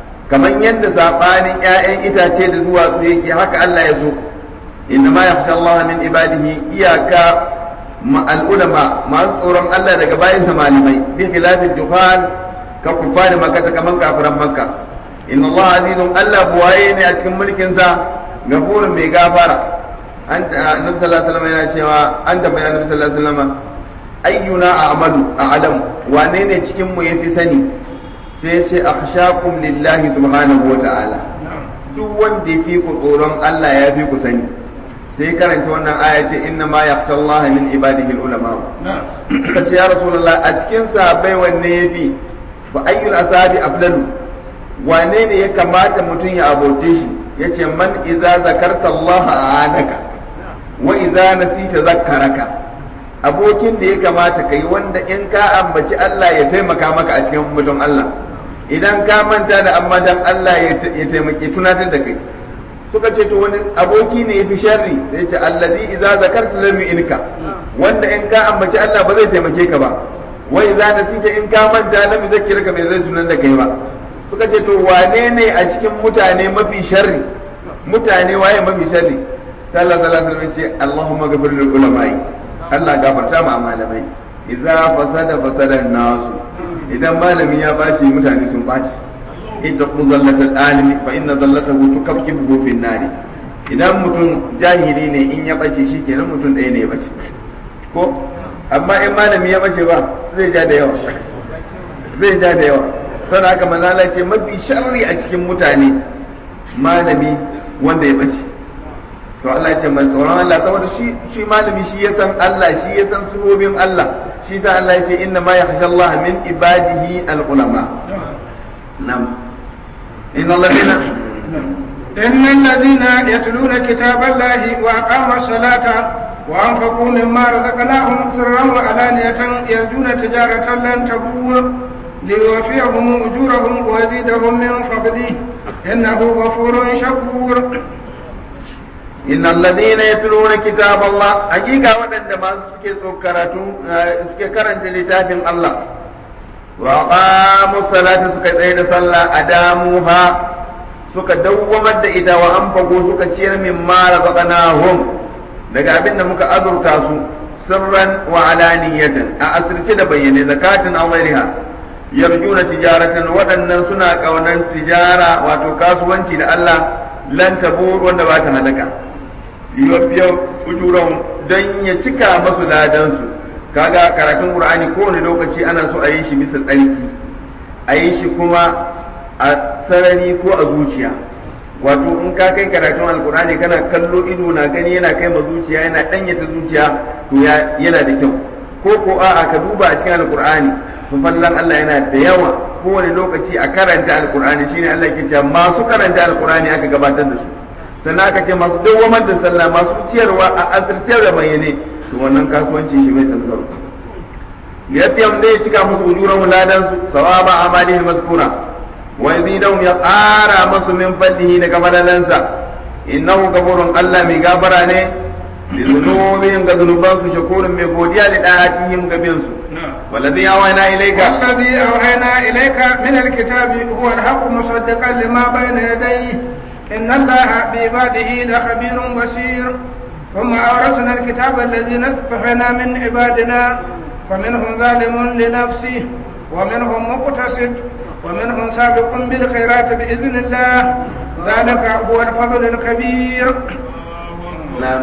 كمن يند ساباني يائن إتاتي دوا يكي حق الله يسوق إنما يخشى الله من عباده إياك مع العلماء مع tsoron Allah daga bayin malamai bi khilafin juhal ka kufari makka kaman kafiran makka inna Allah azizun Allah buwaye ne a cikin mulkin sa gafurun mai gafara an annabi sallallahu alaihi wasallam yana cewa an da bayan annabi sallallahu alaihi wasallam ayyuna a'malu a'lam wane ne cikin mu yafi sani sai ya ce akhshakum lillahi subhanahu wata'ala duk wanda ya fi ku tsoron Allah ya fi ku sani sai karanta wannan aya ce inna ma yaqtallaha min ibadihi ulama ka ce ya rasulullah a cikin sahabbai wanne yafi fa ayyul asabi afdalu wane ne ya kamata mutum ya abote shi yace man idza zakarta Allah anaka wa idza nasita zakkaraka abokin da ya kamata kai wanda in ka ambaci Allah ya taimaka maka a cikin mutum Allah idan ka manta da amma dan Allah ya taimake tunatar da kai suka ce to wani aboki ne yafi sharri da yace allazi idza zakarta lam inka wanda in ka ambaci Allah ba zai taimake ka ba wa idza nasita in ka manta lam yuzakkirka bai zai tunan da kai ba suka ce to wane ne a cikin mutane mafi sharri mutane waye mafi sharri sallallahu alaihi wasallam ce Allahumma ghafir lil ulama'i Allah gafarta ma malamai idza fasada fasada nasu idan malami ya baci mutane sun baci ittaqu zallatal alimi fa inna zallatahu tukabkibu fi nari idan mutum jahili ne in ya bace shi kenan mutum ɗaya ne ya bace ko amma in malami ya bace ba zai ja da yawa zai ja da yawa sai haka manzala ce mafi sharri a cikin mutane malami wanda ya bace to Allah ya ce mai tsoron Allah saboda shi shi malami shi ya san Allah shi ya san subobin Allah shi sa Allah ya ce inna ma yakhsha Allah min ibadihi al-ulama nam inna alladhina إن الذين يتلون كتاب الله وأقاموا الصلاة وأنفقوا مما رزقناهم سرا وعلانية يرجون تجارة لن تبور ليوفيهم أجورهم ويزيدهم من فضله إنه غفور شكور إن الذين يتلون كتاب الله حقيقة ودن ما سكي سكي كرنت لتاب الله وأقاموا الصلاة سكي تيد صلى أداموها suka dawwamar da ita wa an fago suka ciyar min ma razaqnahum daga abin da muka azurta su sirran wa alaniyatan a asirce da bayyane zakatin aw ghairiha yarjuna tijaratan waɗannan suna ƙaunan tijara wato kasuwanci da Allah lan tabur wanda ba ta halaka yubbiya ujuran don ya cika masu ladansu kaga karatun qur'ani kowane lokaci ana so a yi shi bisa tsarki a yi shi kuma a sarari ko a zuciya wato in ka kai karatun alkur'ani kana kallo ido na gani yana kai ma zuciya yana danyata zuciya to yana da kyau ko ko a'a ka duba a cikin alkur'ani fallan Allah yana da yawa kowane lokaci a karanta alkur'ani shine Allah ke cewa masu karanta alkur'ani aka gabatar da su sannan aka ce masu dawwamar da sallah masu ciyarwa a asirtar da bayyane to wannan kasuwanci shi mai tanzaro yafiyam dai cika musu ujuran ladan su sawaba amalihim mazkura wa yazidahum ya ƙara masu min fadlihi daga fadalansa innahu gafurun Allah mai gafara ne li dhunubihim ga dhunubansu shakurun mai godiya da da'atihim ga bin su والذي أوحينا إليك والذي أوحينا إليك من الكتاب هو الحق مصدقا لما بين يديه إن الله بعباده لخبير بصير ثم أورثنا الكتاب الذين اصطفينا من عبادنا فمنهم ظالم لنفسه ومنهم مقتصد ومنهم سابق بالخيرات بإذن الله ذلك هو الفضل الكبير نعم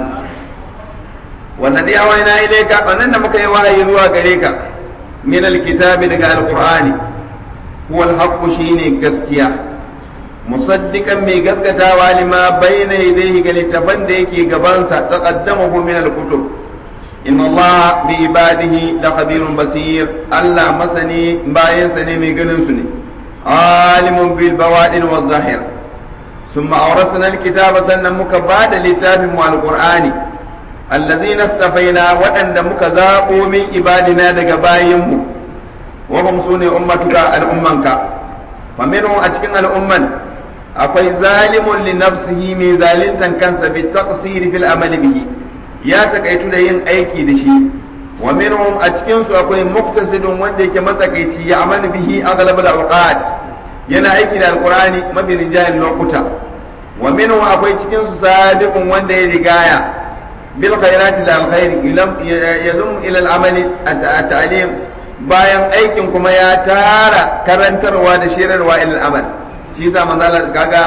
والذي أوحينا إليك أننا مكي وحي ذوى غريك من الكتاب لك القرآن هو الحق شيني قسكيا مصدقا مي قسكتا ولما بين يديه قال التفن ديكي قبانسا تقدمه من الكتب إن الله بعباده لخبير بصير الله مسني باين سني مي سني عالم بالبوادن والظاهر ثم أورثنا الكتاب سنة مكباد لتاب مع القرآن الذين استفينا وأن مكذابوا من عبادنا دقبايهم وهم سوني أمتك الأمنك فمنهم أتكن الأمن أقوي ظالم لنفسه من ظالم كنس بالتقصير في الأمل به ya takaitu da yin aiki da shi wa minhum a cikin su akwai muktasidun wanda yake matsakaici ya amal bihi aghlab al-awqat yana aiki da alqur'ani mafi rinjayen lokuta wa minhum akwai cikin su sadiqun wanda ya rigaya bil khairati da alkhairi ilam yadum ila al-amali at-ta'lim bayan aikin kuma ya tara karantarwa da shirarwa ila al-amal shi yasa manzo Allah kaga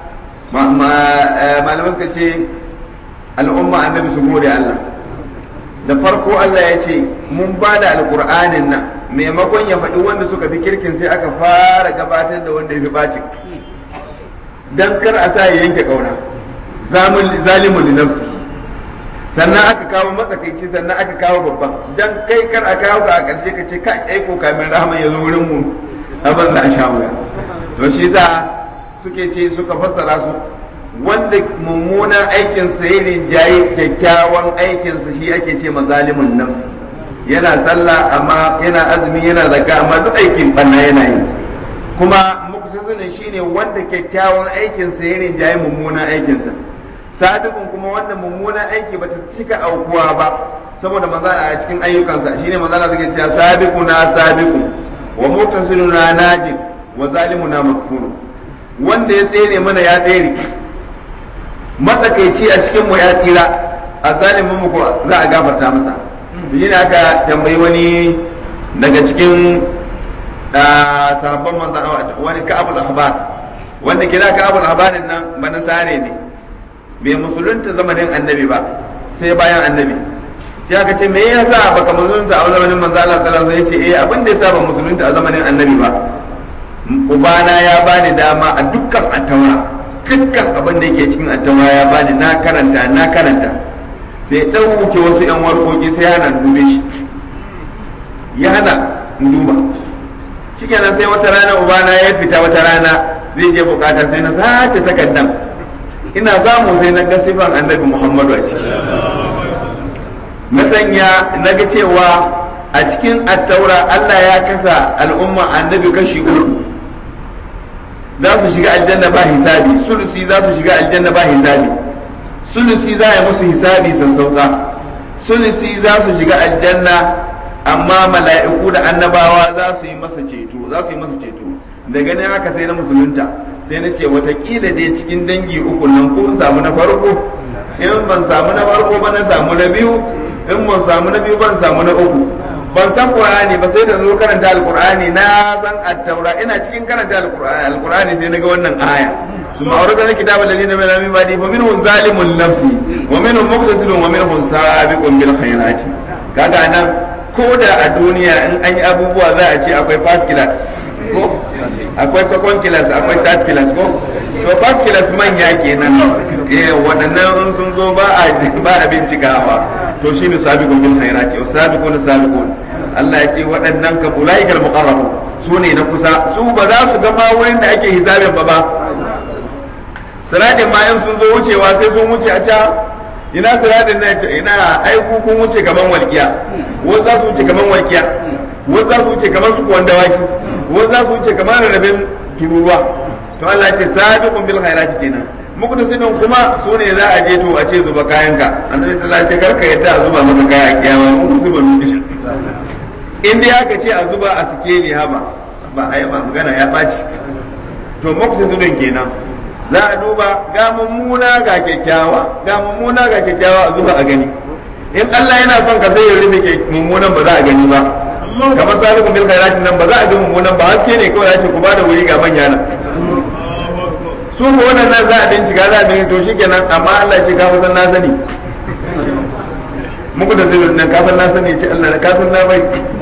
malaman ka ce al'umma annabi su gode Allah da farko Allah ya ce mun ba da alƙur'anin nan maimakon ya faɗi wanda suka fi kirkin sai aka fara gabatar da wanda ya fi bacin dan kar a sa ya yanke ƙauna zalimun li nafsi sannan aka kawo matsakaici sannan aka kawo babban dan kai kar a kawo ga a ƙarshe ka ce kai aiko kamin rahama ya zo wurin mu abin da a sha wuya to shi za suke ce suka fassara su wanda mummunan aikinsa ya rinjaye kyakkyawan aikinsa shi ake ce mazalimin nafsi yana sallah amma yana azumi yana zakka amma duk aikin banna yana yi kuma muktasirin shine wanda kyakkyawan aikinsa ya rinjaye mummunan aikinsa sadiqun kuma wanda mummunan aiki bata cika aukuwa ba saboda manzo a cikin ayyukansa shine manzo Allah zai ce sabiquna sabiqu wa muktasiruna najin wa zalimuna makfuru wanda ya tsere mana ya tsere matsakaici a cikin mu ya tsira a zalimin mu za a gafarta masa shi ne aka tambayi wani daga cikin sahabban manzan wani ka'abul ahbar wanda kira ka'abul ahbarin nan bana sare ne bai musulunta zamanin annabi ba sai bayan annabi sai aka ce me yasa baka musulunta a zamanin manzo Allah sallallahu alaihi wasallam yace eh abin da yasa ba musulunta a zamanin annabi ba ubana ya bani dama a dukkan attaura dukkan abin da yake cikin attaura ya bani na karanta na karanta sai ɗauke wasu yan warkoki sai hana dube shi ya hana duba shikenan sai wata rana ubana ya fita wata rana zai je bukata sai na sace takaddan ina samu sai na ga sifan annabi muhammadu a ciki na sanya na ga cewa a cikin attaura allah ya kasa al'umma annabi kashi uku za su shiga aljanna ba hisabi sulusi za su shiga aljanna ba hisabi sulusi za a yi musu hisabi sassauka sulusi za su shiga aljanna amma mala'iku da annabawa za su yi masa ceto za su yi masa ceto da ganin haka sai na musulunta sai na ce watakila dai cikin dangi uku nan ko in samu na farko in ban samu na farko ba na samu na biyu in ban samu na biyu ban samu na uku ban san qur'ani ba sai da zo karanta alqur'ani na san at-taura ina cikin karanta alqur'ani alqur'ani sai naga wannan aya ثم أورثنا الكتاب الذين من من بعده فمنهم ظالم لنفسه ومنهم مقتصد ومنهم سابق بالخيرات kaga nan ko da a duniya in an yi abubuwa za a ce akwai first class ko akwai second class akwai third class ko to first class manya kenan eh waɗannan in sun zo ba a ba a bincikawa to shine sabiqun bil khairati wa sabiqun sabiqun Allah ya ce waɗannan ka ulaikal muqarrabun su ne na kusa su ba za su ga ma wurin da ake hisabin ba ba siradin ma in sun zo wucewa sai sun wuce a can ina siradin na ce ina ai ku kun wuce kaman walƙiya wasu za su wuce kaman walƙiya wasu za su wuce kaman su kuwan dawaki wasu za su wuce kaman rarrabin tururuwa to Allah ce sabiqun bil khairati kenan muku da sinin kuma su ne za a je to a ce zuba kayanka annabi sallallahu alaihi wasallam karka yadda a zuba maka kaya a kiyama mun zuba mishi in dai aka ce a zuba a sikeli haba ba a yi ba magana ya ɓaci to muku sinin kenan za a duba ga mummuna ga kyakkyawa ga mummuna ga kyakkyawa a zuba a gani in Allah yana son ka sai ya rufe mummunan ba za a gani ba kamar salikun bil khairati nan ba za a ga mummunan ba haske ne kawai ya ce ku ba da wuri ga manya nan su ko wannan nan za a bincika za a bincika to shikenan amma Allah ce ka san na sani muku da zai nan ka san na sani ce Allah ka san na bai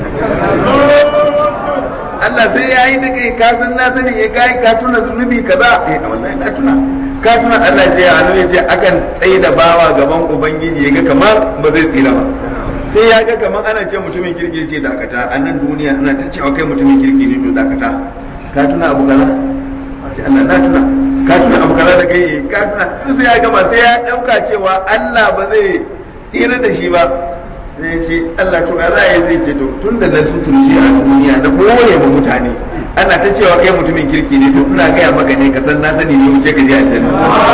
Allah sai ya yi da kai ka san na sani ya kai ka tuna zunubi kaza eh wallahi na tuna ka tuna Allah ce ya annabi ce akan tsaye da bawa gaban ubangiji ya ga kamar ba zai tsira ba sai ya ga kamar ana ce mutumin kirki ce dakata a nan duniya ana ta cewa kai mutumin kirki ne to dakata ka tuna abu kaza sai Allah na tuna ka tuna abu kaza da kai ka tuna sai ya gama sai ya dauka cewa Allah ba zai tsira da shi ba sai ce Allah to ya za zai ce to tun da na suturci a duniya na koye ma mutane ana ta cewa kai mutumin kirki ne to ina gaya maka ne ka san na sani ne wuce ka je aljanna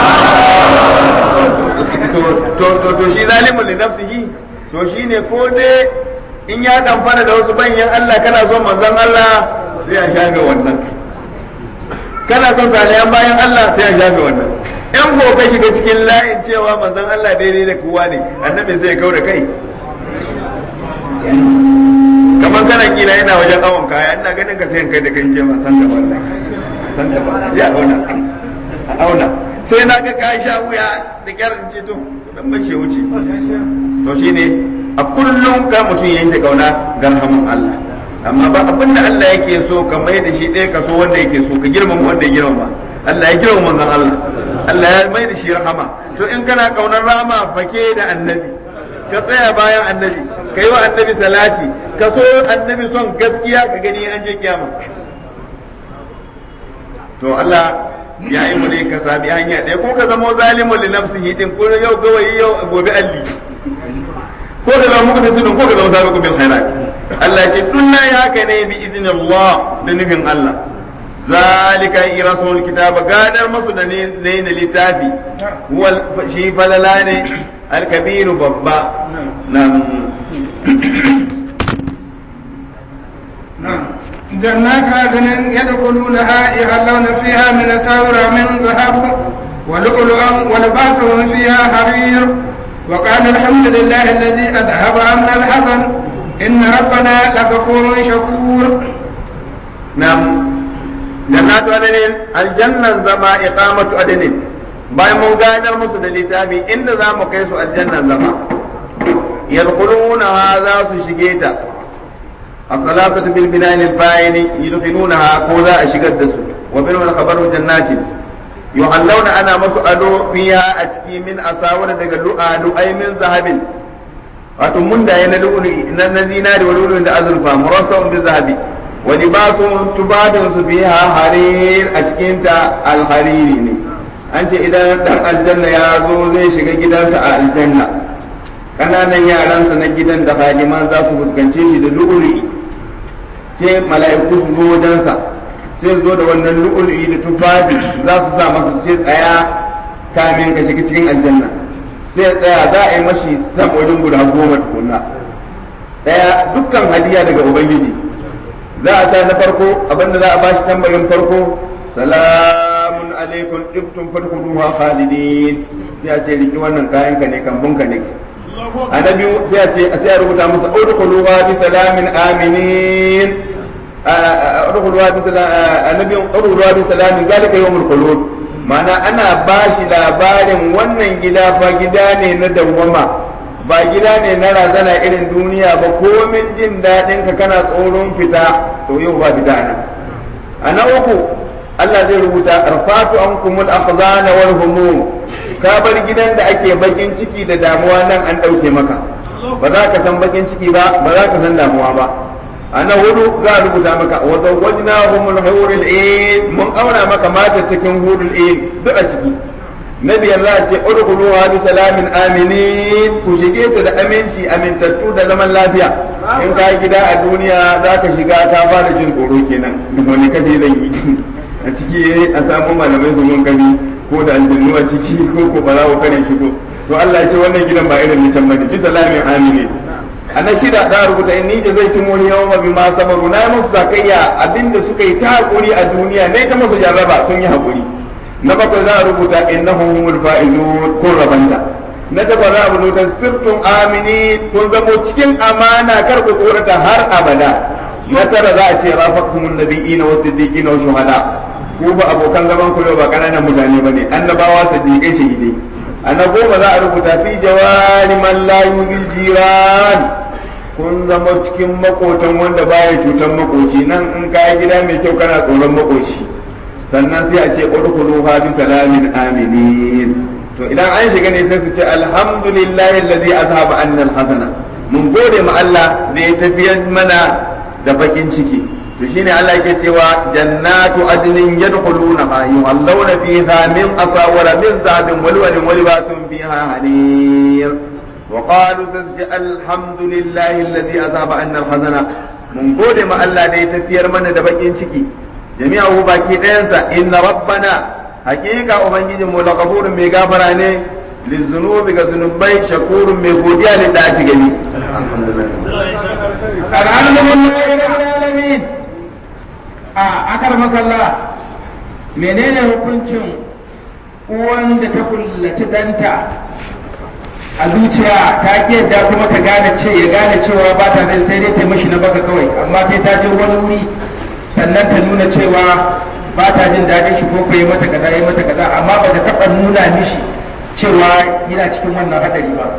to to to to shi zalimun li nafsihi to shine ko dai in ya damfara da wasu banyan Allah kana son manzon Allah sai ya shafe wannan kana son salihan bayan Allah sai ya shafe wannan in ko ka shiga cikin layin cewa manzon Allah daidai da kowa ne annabi sai ya kaura kai kamar kana kila yana wajen awon kaya ina ganin ka sai kai da kai ce san da wallahi san da ba ya auna auna sai na ga ka sha wuya da kyarin ce to dan bace wuce to shine a kullum ka mutum yayin da kauna garhamun Allah amma ba abin da Allah yake so ka mai da shi ɗaya ka so wanda yake so ka girmama wanda ya girmama Allah ya girmama manzon Allah Allah ya mai da shi rahama to in kana kaunar rahama fake da annabi ka tsaya bayan annabi ka yi wa annabi salati ka so annabi son gaskiya ka gani an je kiyama to Allah ya yi mu ne ka sabi hanya ɗaya ko ka zama zalimun li nafsihi din ko yau gawayi yau gobe alli ko ka zama muku tasudun ko ka zama sabiqu bil khairat Allah ya ce dunna ya haka ne bi idnillah da nufin Allah zalika irasul kitaba gadar masu da ne na littafi wal shi falala ne alkabiru babba nan جنات عدن يدخلونها يحلون فيها من أساور من ذهب ولؤلؤا ولباسهم فيها حرير وقال الحمد لله الذي أذهب عنا الحزن إن ربنا لغفور شكور نعم جنات عدن الجنة زما إقامة عدن bayan mun gadar musu da littafi inda za mu kai su aljanna zama yadkhulunaha za su shige ta as-salatu bil binani al-fa'il yadkhulunaha ko za a shigar da su wa bil khabaru jannatin yuhallawna ana masu ado fiha a ciki min asawar daga lu'alu ay min zahabin wato mun da yana lu'ulu na zinari wa lu'ulu da azurfa murassam bi zahabi wa libasun tubadun su fiha harir a cikin ta al-hariri ne an ce idan dan aljanna ya zo zai shiga gidansa a aljanna ƙananan yaransa na gidan da haliman za su fuskance shi da lu'ulu'i sai mala'iku su zo wajensa sai zo da wannan lu'ulu'i da tufafi za su sa masa sai tsaya kamin ka shiga cikin aljanna sai tsaya za a yi mashi sam wajen guda goma tukunna ɗaya dukkan hadiya daga ubangiji za a sa na farko abinda za a bashi tambarin farko salamun alaikum ibtum fadkhuluha khalidin sai a ce riki wannan kayan ka ne kambun ka ne annabi sai a ce sai a rubuta masa udkhuluha bi salamin aminin udkhuluha bi salamin annabi udkhuluha bi salamin zalika yawmul khulud ma'ana ana bashi labarin wannan gida fa gida ne na dawwama ba gida ne na razana irin duniya ba komin jin daɗin ka kana tsoron fita to yau ba fita nan a na uku Allah zai rubuta arfatu ankumul akhzana wal humum ka bar gidan da ake bakin ciki da damuwa nan an ɗauke maka ba za ka san bakin ciki ba ba za ka san damuwa ba a na hudu za a rubuta maka wa zawwajna humul hurul ain mun auna maka mata cikin hurul ain duk a ciki na biyar za a ce udkhuluha bi salamin aminin ku shige ta da aminci amintattu da zaman lafiya in ka gida a duniya za ka shiga ka fara jin tsoro kenan wani kaje zan yi a ciki a samu malamai su mun gani ko da aljannu a ciki ko ko ba za ku kare shigo so Allah ya ce wannan gidan ba irin ni can bane bi salamin aminin a na shida za a rubuta inni jazaitumul yawma bima sabaru na yi musu zakayya abinda suka yi ta hakuri a duniya ne ta musu jarraba sun yi hakuri na bakwai za a rubuta innahum humul faizun kun rabanta na takwas za a rubuta sirtum amini kun zamo cikin amana kar ku tsorata har abada na tara za a ce rafaqtumun nabiyina wa siddiqina wa shuhada ku ba abokan zaman ku ba kananan mutane bane annabawa siddiqai shahidai a na goma za a rubuta fi jawari man la yubil jiran kun zama cikin makotan wanda baya cutar makoci nan in kayi gida mai kyau kana tsoron makoci sannan sai a ce udkhuluha bi salamin aminin to idan an shiga ne sai su ce alhamdulillahi allazi azhaba anna alhazana mun gode ma Allah da ya tafiyar mana da bakin ciki to shine Allah yake cewa jannatu adnin yadkhulunaha yuhallawna fiha min asawara min zahabin walwalin walibatun fiha hanir وقالوا سنجي الحمد لله الذي أذهب عنا الحزن من قول ما الله دي تفير من دبقين شكي جميعه باكي دينسا إن ربنا حقيقة أبنجي ملغفور ميغافر عنه للذنوب كذنوبي شكور ميغوديا لدعتي جميع الحمد لله الحمد لله رب العالمين أكرمك الله menene hukuncin uwan da ta kullaci danta a zuciya ta yadda kuma ta gane ce ya gane cewa ba ta zai sai dai ta mishi na baka kawai amma sai ta je wani wuri sannan ta nuna cewa ba ta jin daɗin shi ko yi mata kaza yi mata kaza amma ba ta taɓa nuna mishi cewa yana cikin wannan hadari ba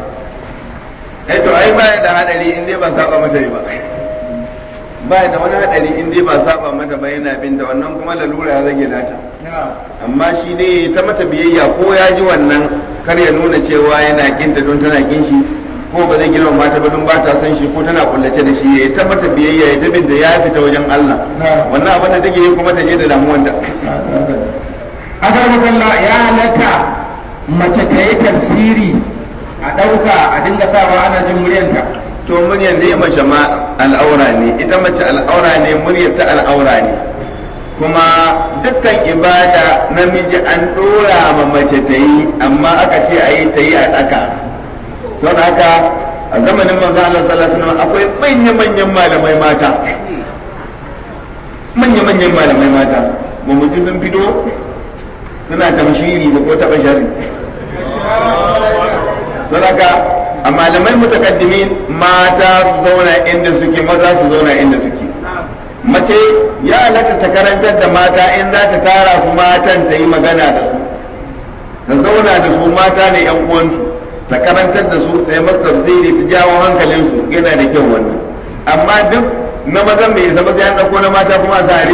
eh to ai baya da hadari in dai ba saba mata ba baya da wani hadari in dai ba saba mata ba yana bin da wannan kuma lalura ya rage nata amma shi ne ta mata biyayya ko ya ji wannan kar ya nuna cewa yana kinta don tana kin shi ko ba zai girma mata ba don ba ta san shi ko tana kullace da shi ya ta mata biyayya ya tabin da ya fita wajen Allah wannan abin da take yi kuma ta je da damuwanta akar makalla ya halatta mace ta yi tafsiri a ɗauka a dinga sawa ana jin muryanta to muryar ne mace ma al'aura ne ita mace al'aura ne muryar ta al'aura ne kuma dukkan ibada namiji an dora ma mace ta yi amma aka ce a yi ta yi a ɗaka sau haka a zamanin manzo Allah sallallahu alaihi wasallam akwai manya-manyan malamai mata manya-manyan malamai mata ba mu ji sun fito suna tamshiri ba ko taɓa shari sau haka a malamai mutakaddimin mata su zauna inda suke maza su zauna inda suke mace ya halatta ta karantar da mata in za ta tara su matan ta yi magana da su ta zauna da su mata ne yan uwansu ta karantar da su ta yi masu tafsiri ta jawo hankalinsu yana da kyau wannan amma duk na mazan bai isa ba sai an ɗauko na mata kuma a zare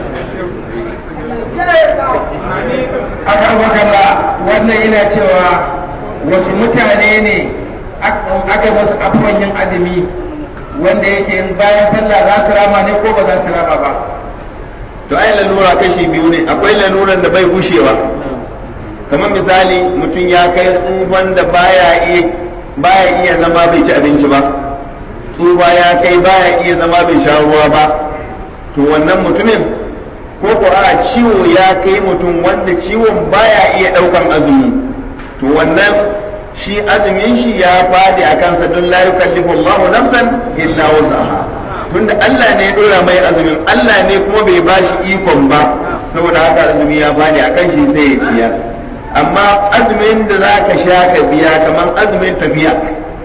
aka makalla wannan yana cewa wasu mutane ne aka wasu abubuwan yin azumi wanda yake yin bayan sallah za su rama ne ko ba za su rama ba to ai lalura kashi biyu ne akwai laluran da bai gushewa kamar misali mutum ya kai tsufan da baya iya baya iya zama bai ci abinci ba tsufa ya kai baya iya zama bai sha ruwa ba to wannan mutumin ko ko a ciwo ya kai mutum wanda ciwon baya iya daukan azumi to wannan shi azumin shi ya fadi a kansa don la yukallifu Allah nafsan illa wusaha tunda Allah ne ya dora mai azumin Allah ne kuma bai bashi ikon ba saboda haka azumi ya fadi a kan shi sai ya ciya amma azumin da za ka sha ka biya kamar azumin tafiya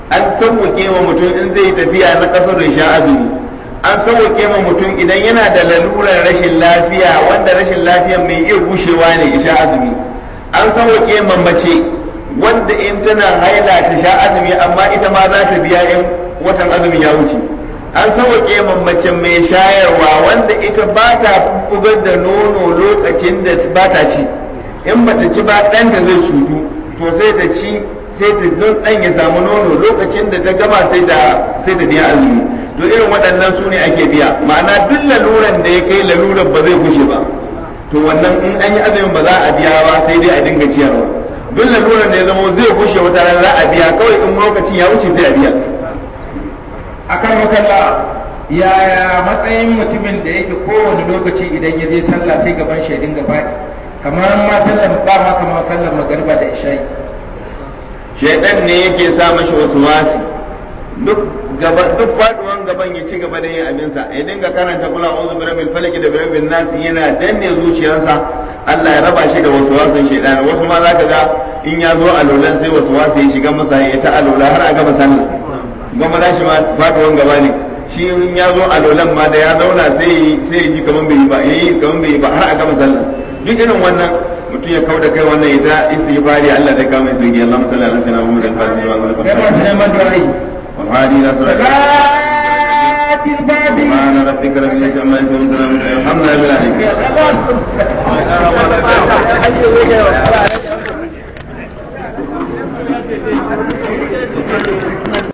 an sauwake ma mutum in zai tafiya na kasar da sha azumi an sauwake ma mutum idan yana da lalurar rashin lafiya wanda rashin lafiya mai iya gushewa ne ya sha azumi an sauwake ma mace wanda in tana haila ta sha azumi amma ita ma za ta biya in watan azumi ya wuce an sauwake ma mace mai shayarwa wanda ita ba ta bugar da nono lokacin da ba ta ci in ba ta ci ba ɗanta zai cutu to sai ta ci sai ta don ɗan ya samu nono lokacin da ta gama sai da sai da biya azumi to irin waɗannan su ne ake biya ma'ana duk laluran da ya kai laluran ba zai gushe ba to wannan in an yi azumin ba za a biya ba sai dai a dinga ciyarwa duk laluran da ya zama zai gushe wata rana za a biya kawai in lokacin ya wuce sai a biya akan makalla yaya matsayin mutumin da yake kowane lokaci idan ya je sallah sai gaban shaidin gaba kamar ma sallar ba ma kamar sallar magariba da isha'i shaidan ne yake sa mashi wasu wasi duk gaba duk faduwan gaban ya ci gaba da yin abinsa ya dinga karanta kula a'udhu bi rabbil falaq da bi rabbin nas yana danne zuciyarsa Allah ya raba shi da wasu wasan shaidan wasu ma zaka ga in ya zo alolan sai wasu wasu ya shiga masa ya ta alola har a gama sallah gama da shi ma faduwan gaba ne shi in ya zo alolan ma da ya zauna sai sai ya ji kaman bai yi ba yayi kaman bai yi ba har a gama sallah duk irin wannan mutum ya kauda kai wannan ita istighfari Allah da kama sai ya Allah sallallahu alaihi wasallam Muhammad al-Fatih wa ala kai masu neman du'a'i wal hadi nasra salatil fatiha سبحان ربك رب العزة عما يصفون وسلام الحمد لله